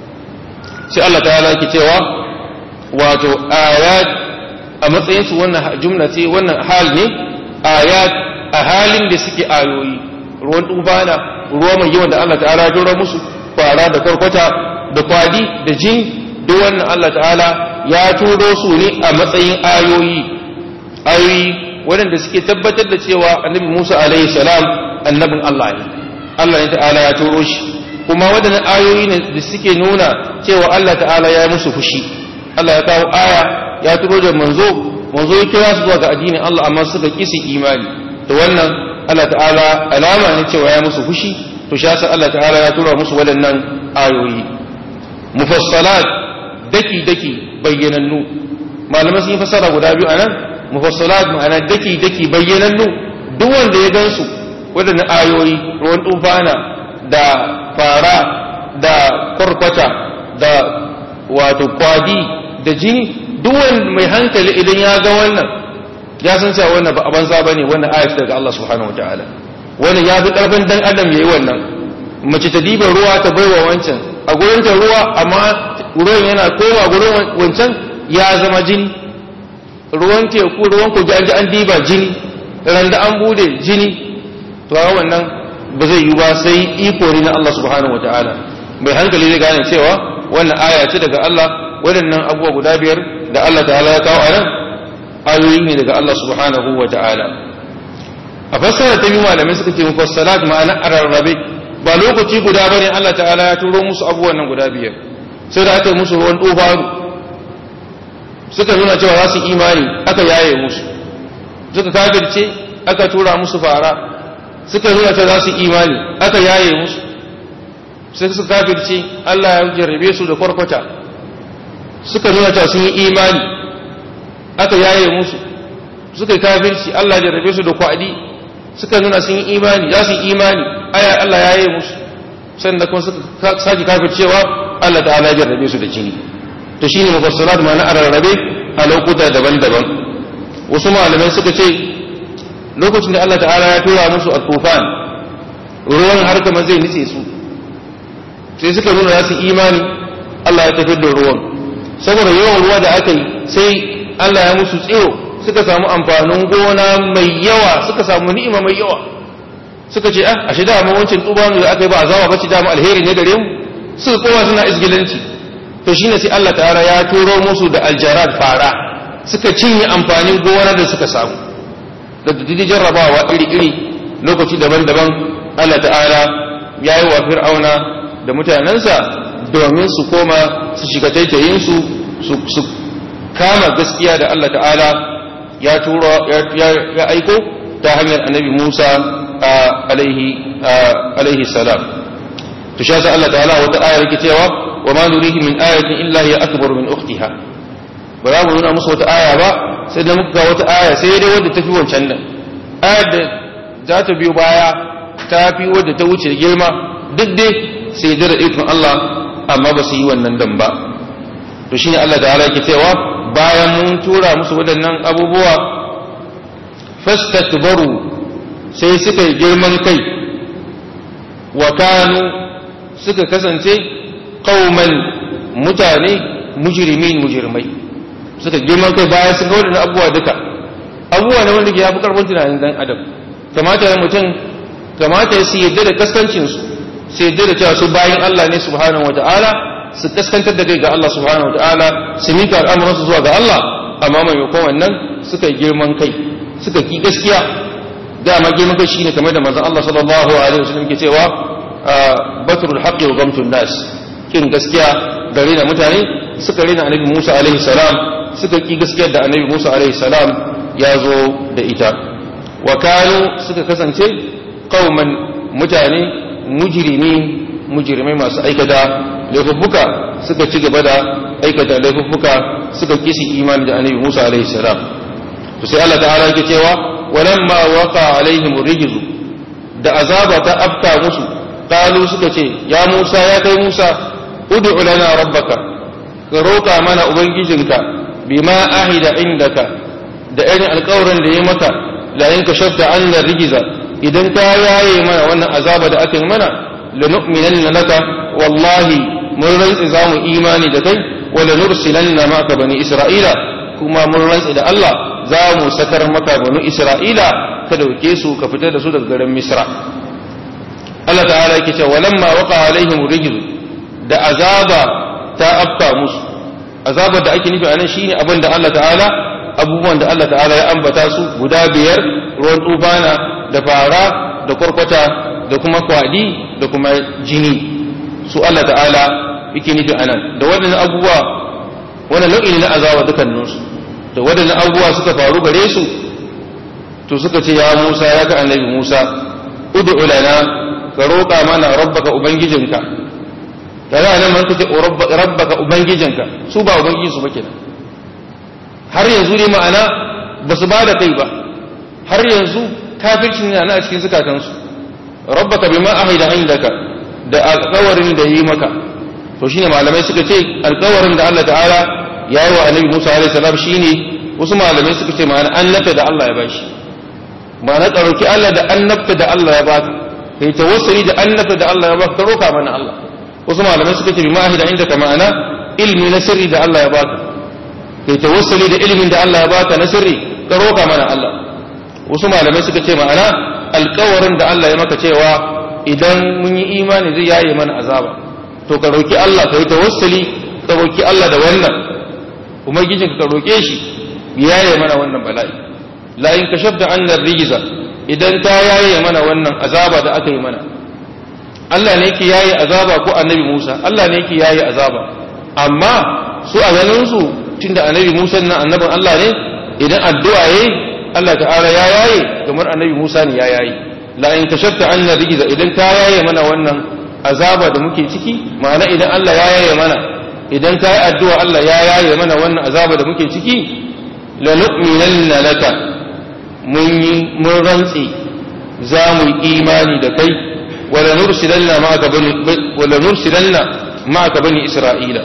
sai Allah ta'ala yake cewa wato ayat a matsayin su wannan jumla ce wannan hal ne ayat a halin da suke ayoyi ruwan tubana ruwa mai yawan da Allah ta'ala ya dora musu fara da karkwata da kwadi da jini duk wannan Allah ta'ala ya turo su ne a matsayin ayoyi ayoyi waɗanda suke tabbatar da cewa annabi Musa alaihi salam annabin Allah ne Allah ne ta'ala ya turo shi kuma waɗannan ayoyi ne da suke nuna cewa Allah ta'ala ya yi musu fushi Allah ya kawo aya ya turo da manzo manzo ya kira su zuwa ga addinin Allah amma suka kisi imani to wannan Allah ta'ala alama ne cewa ya musu fushi to shi yasa Allah ta'ala ya tura musu waɗannan ayoyi mufassalat daki daki bayyanannu malamai sun yi fassara guda biyu anan mufassalat ma'ana daki daki bayyanannu duk wanda ya gansu waɗannan ayoyi ruwan tufana da fara da kwarkwata da wato kwadi da jini duk wanda mai hankali idan ya ga wannan ya san cewa wannan ba a banza bane wannan ayat daga Allah subhanahu wataala wannan ya fi karfin dan adam yayi wannan mace ta diba ruwa ta baiwa wancan a gurin ta ruwa amma ruwan yana kowa gurin wancan ya zama jini ruwan teku ruwan kogi an ji an diba jini randa an bude jini to a wannan ba zai yi ba sai iko ne na Allah subhanahu wataala mai hankali zai gane cewa wannan aya ce daga Allah waɗannan abubuwa guda biyar da Allah ta'ala ya kawo a nan ayoyi ne daga Allah subhanahu wa ta'ala a fassara ta biyu malamai suka ce mufassalat ma'ana a rarrabe ba lokaci guda bane Allah ta'ala ya turo musu abubuwan nan guda biyar sai da aka yi musu ruwan dubaru suka nuna cewa za su imani aka yaye musu suka kafirce aka tura musu fara suka nuna cewa za su imani aka yaye musu sai suka kafirce Allah ya jarrabe su da kwarkwata suka nuna cewa sun yi imani aka yaye musu suka yi kafirci Allah ya jarrabe su da kwadi suka nuna sun yi imani za su yi imani aya Allah ya yaye musu sannan kuma suka sake kafircewa Allah ta'ala ya jarrabe su da jini to shine mufassalat ma na ararrabe a lokuta daban-daban wasu malamai suka ce lokacin da Allah ta'ala ya tura musu a tufan ruwan har kamar zai nitse su sai suka nuna za su imani Allah ya tafi da ruwan saboda yawan ruwa da aka yi sai Allah ya musu tsiro suka samu amfanin gona mai yawa suka samu ni'ima mai yawa suka ce ah ashe da mu wancan tubanu da aka yi ba azawa bace da mu alheri ne gare mu suka kowa suna isgilanci to shine sai Allah ta'ala ya turo musu da aljarad fara suka cinye amfanin gona da suka samu da didi jarrabawa iri-iri lokaci daban-daban Allah ta'ala ya yi wa fir'auna da mutanensa domin su koma su shiga taitayinsu su kama gaskiya da Allah ta'ala ya turo ya aiko ta hanyar annabi Musa alaihi salam to shi Allah ta'ala wata ayar yake cewa wa ma nurihi min ayatin illa hiya akbar min ukhtiha ba za mu nuna musu wata aya ba sai da muka ga wata aya sai dai wadda tafi wancan nan ayar da za ta biyo baya ta fi wadda ta wuce girma duk dai sai da ikon Allah amma ba su yi wannan dan ba to to shine Allah ta'ala yake cewa bayan mun tura musu waɗannan abubuwa fastakbaru sai suka yi girman kai wa kanu suka kasance qauman mutane mujrimin mujrimai suka girman kai bayan sun ga waɗannan abubuwa duka abubuwa ne wanda ya fi karfin tunanin dan adam kamata ya mutum kamata ya su yadda da kaskancinsu su yadda da cewa su bayan Allah ne subhanahu wata'ala su kaskantar da kai ga Allah subhanahu wata'ala su mika al'amuransu zuwa ga Allah amma maimakon wannan suka yi girman kai suka ki gaskiya dama girman kai shine kamar da manzon Allah sallallahu alaihi wasallam ke cewa batrul haqqi wa gamtun nas kin gaskiya da rena mutane suka rena annabi Musa alaihi salam suka ki gaskiyar da annabi Musa alaihi salam ya zo da ita wa kanu suka kasance qauman mutane mujrimi mujrimai masu aikata laifuffuka suka ci gaba da aikata laifuffuka suka kisi imani da annabi Musa alaihi salam to sai Allah ta'ala yake cewa walamma waqa alaihim rijzu da azaba ta afka musu qalu suka ce ya Musa ya kai Musa ud'u lana rabbaka ka roka mana ubangijinka bima ahida indaka da irin alƙawarin da ya maka la in kashafta anna rijza idan ka yaye mana wannan azaba da aka yi mana lanu'minanna laka wallahi mun rantsi za mu imani da kai wala nursilanna maka bani isra'ila kuma mun rantsi da Allah za mu sakar maka bani isra'ila ka dauke su ka fitar da su daga garin misra Allah ta'ala yake cewa walamma waqa alaihim rijz da azaba ta afka musu azabar da ake nufi anan shine abin da Allah ta'ala abubuwan da Allah ta'ala ya ambata su guda biyar ruwan tsufana da fara da kwarkwata da kuma kwadi da kuma jini su Allah ta'ala yake nufi anan da waɗannan abubuwa wannan nau'i ne na azaba dukkaninsu da waɗannan abubuwa suka faru gare su to suka ce ya Musa ya ga annabi Musa ud'u lana ka roƙa mana rabbaka ubangijinka kaga nan man kace rabbaka ubangijinka su ba ubangiji su ba kenan har yanzu ne ma'ana ba su ba da kai ba har yanzu kafircin yana a cikin zukatansu rabbaka bima ahida indaka da alƙawarin da yi maka to shine malamai suka ce alƙawarin da Allah ta'ala ya yi wa annabi Musa alaihi salam shine wasu malamai suka ce ma'ana annabta da Allah ya bashi ma'ana ɗauki Allah da annabta da Allah ya baka kai tawassuli da annabta da Allah ya baka ka roka mana Allah wasu malamai suka ce bima ahida indaka ma'ana ilmi na sirri da Allah ya baka kai tawassuli da ilimin da Allah ya baka na sirri ka roka mana Allah wasu malamai suka ce ma'ana alkawarin da Allah ya maka cewa idan mun yi imani zai yaye mana azaba to ka roki Allah ka yi tawassuli ka roki Allah da wannan ubangijin ka roke shi yaye mana wannan bala'i la in kashafta annar rijza idan ta yaye mana wannan azaba da aka yi mana Allah ne yake yaye azaba ko annabi Musa Allah ne yake yaye azaba amma su a ganin su tunda annabi Musa nan annabin Allah ne idan addu'a yayi Allah ta'ala ya yaye kamar annabi Musa ne ya yaye la in kashafta anna rijza idan ka yaye mana wannan azaba da muke ciki ma'ana idan Allah ya yaye mana idan ka yi addu'a Allah ya yaye mana wannan azaba da muke ciki la nu'minanna laka mun yi mun rantsi za mu yi imani da kai wala nursilanna ma'aka bani wala nursilanna ma'aka bani isra'ila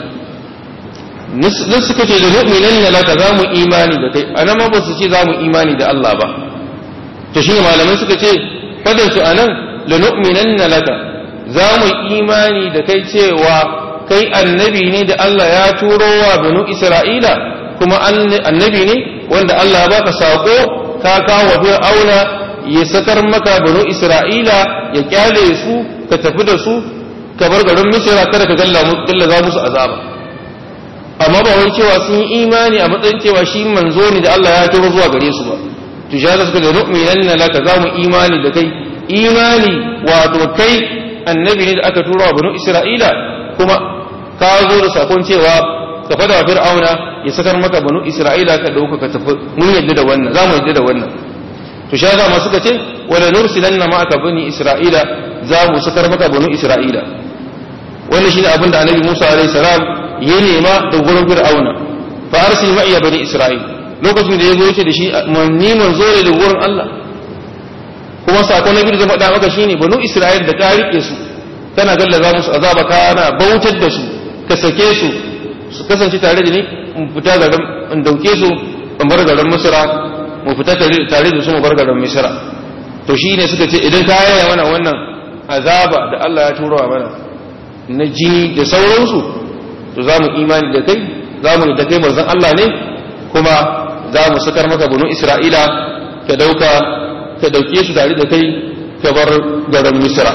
nan suka ce da mu'minan laka za mu imani da kai anan ma ba su ce za mu imani da Allah ba to shine malamai suka ce fadin su anan la nu'minan laka za mu imani da kai cewa kai annabi ne da Allah ya turo wa banu Isra'ila kuma annabi ne wanda Allah ya baka sako ka kawo fir'auna ya sakar maka banu Isra'ila ya kyale su ka tafi da su ka bar garin Misra kada ka galla za musu azaba amma ba wai cewa sun yi imani a matsayin cewa shi manzo ne da Allah ya turo zuwa gare su ba to shi haka suka da nu'minanna laka za mu imani da kai imani wato kai annabi ne da aka turo wa banu Isra'ila kuma ka zo da sakon cewa ka fada wa fir'auna ya sakar maka banu Isra'ila ka dauka ka tafi mun yadda da wannan za mu yadda da wannan to shi haka ma suka ce wala nursilanna ma'aka bani Isra'ila za mu sakar maka banu Isra'ila wannan shine abin da annabi Musa alaihi salam ya nema da gurin fir'auna fa arsil ma'iya bani isra'il lokacin da ya zo yace da shi ni manzo ne da gurin Allah kuma sakon nabi da zai faɗa maka shine banu isra'il da ka rike su kana gallaza musu azaba kana bautar da su ka sake su su kasance tare da ni in fita garin in dauke su in bar garin misra mu fita tare da su mu bar garin misra to shi ne suka ce idan ka yaya mana wannan azaba da Allah ya turo mana na jini da sauransu to za mu imani da kai za mu da kai manzon Allah ne kuma za mu sakar maka bunu Isra'ila ka dauka ka dauke su tare da kai ka bar garin Misra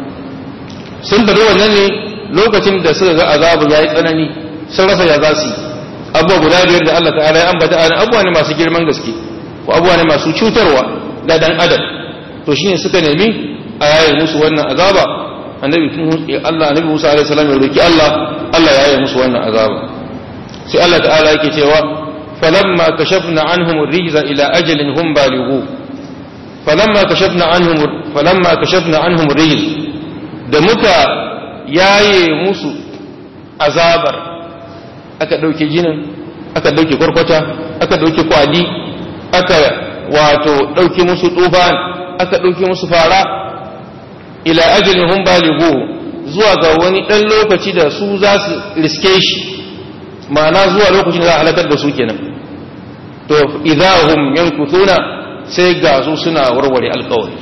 sun bari wannan ne lokacin da suka ga azabun yayi tsanani sun rasa ya za su abubuwa guda biyar da Allah ta'ala ya ambata ana abubuwa ne masu girman gaske ko abubuwa ne masu cutarwa da dan adam to shine suka nemi a yaye musu wannan azaba annabi Allah annabi Musa alaihi salam ya roki Allah Allah ya yaye musu wannan azaba sai Allah ta'ala yake cewa falamma kashafna anhum ar-rijza ila ajalin hum balighu falamma kashafna anhum falamma kashafna anhum ar-rijz da muka yaye musu azabar aka dauke jinin aka dauke kwarkwata aka dauke kwali aka wato dauke musu tufan aka dauke musu fara ila ajalin hum balighu zuwa ga wani dan lokaci da su za su riske shi ma'ana zuwa lokacin da za a halakar da su kenan to idahum yankuthuna sai ga su suna warware alƙawari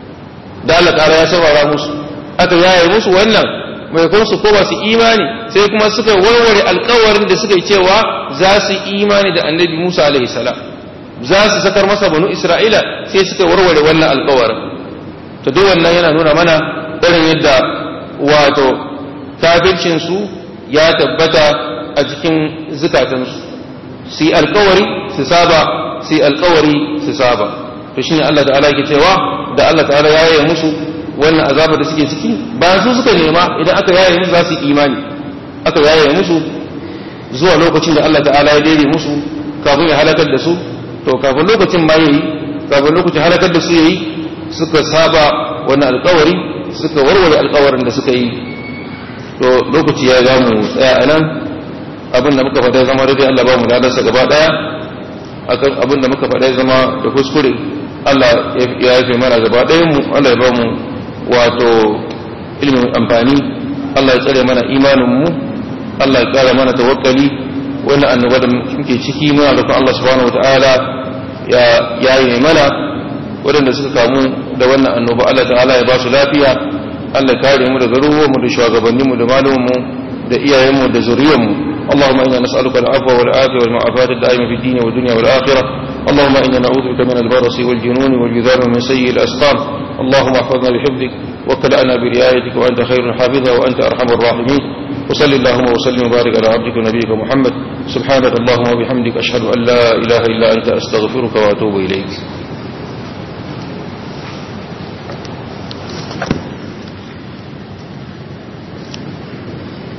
da Allah ƙara ya saurara musu aka yaye musu wannan mai kuma su koma su imani sai kuma suka warware alƙawarin da suka yi cewa za su imani da annabi Musa alaihi salam za su sakar masa banu Isra'ila sai suka warware wannan alƙawarin to duk wannan yana nuna mana irin yadda wato kafircin su ya tabbata a cikin zukatansu su yi alkawari su saba su yi alkawari su saba to shine Allah ta'ala yake cewa da Allah ta'ala ya yaye musu wannan azaba da suke ciki bayan su suka nema idan aka yaye musu za su yi imani aka yaye musu zuwa lokacin da Allah ta'ala ya daidai musu kafin ya halakar da su to kafin lokacin ma yayi kafin lokacin halakar da su yayi suka saba wannan alkawari suka warware alkawarin da suka yi to lokaci ya za mu tsaya a nan abin da muka faɗa zama daidai Allah ba mu ladarsa gaba ɗaya akan abin da muka faɗa zama da kuskure Allah ya yafe mana gaba ɗayan mu Allah ya ba mu wato ilimin amfani Allah ya tsare mana imanin mu Allah ya ƙara mana tawakkali wannan annoba da muke ciki muna da Allah subhanahu wataala ya yaye mana waɗanda suka kamu da wannan annoba Allah ta'ala ya ba su lafiya Allah kare mu daga ruwanmu da shugabanninmu da malumanmu da iyayenmu da zuriyarmu اللهم إنا نسألك العفو والعافية والمعافاة الدائمة في الدين والدنيا والآخرة اللهم إنا نعوذ بك من البرص والجنون والجذام ومن سيء الأسقام اللهم احفظنا بحفظك وكلأنا برعايتك وأنت خير الحافظة وأنت أرحم الراحمين وصل اللهم وسلم وبارك على عبدك ونبيك محمد سبحانك اللهم وبحمدك أشهد أن لا إله إلا أنت أستغفرك وأتوب إليك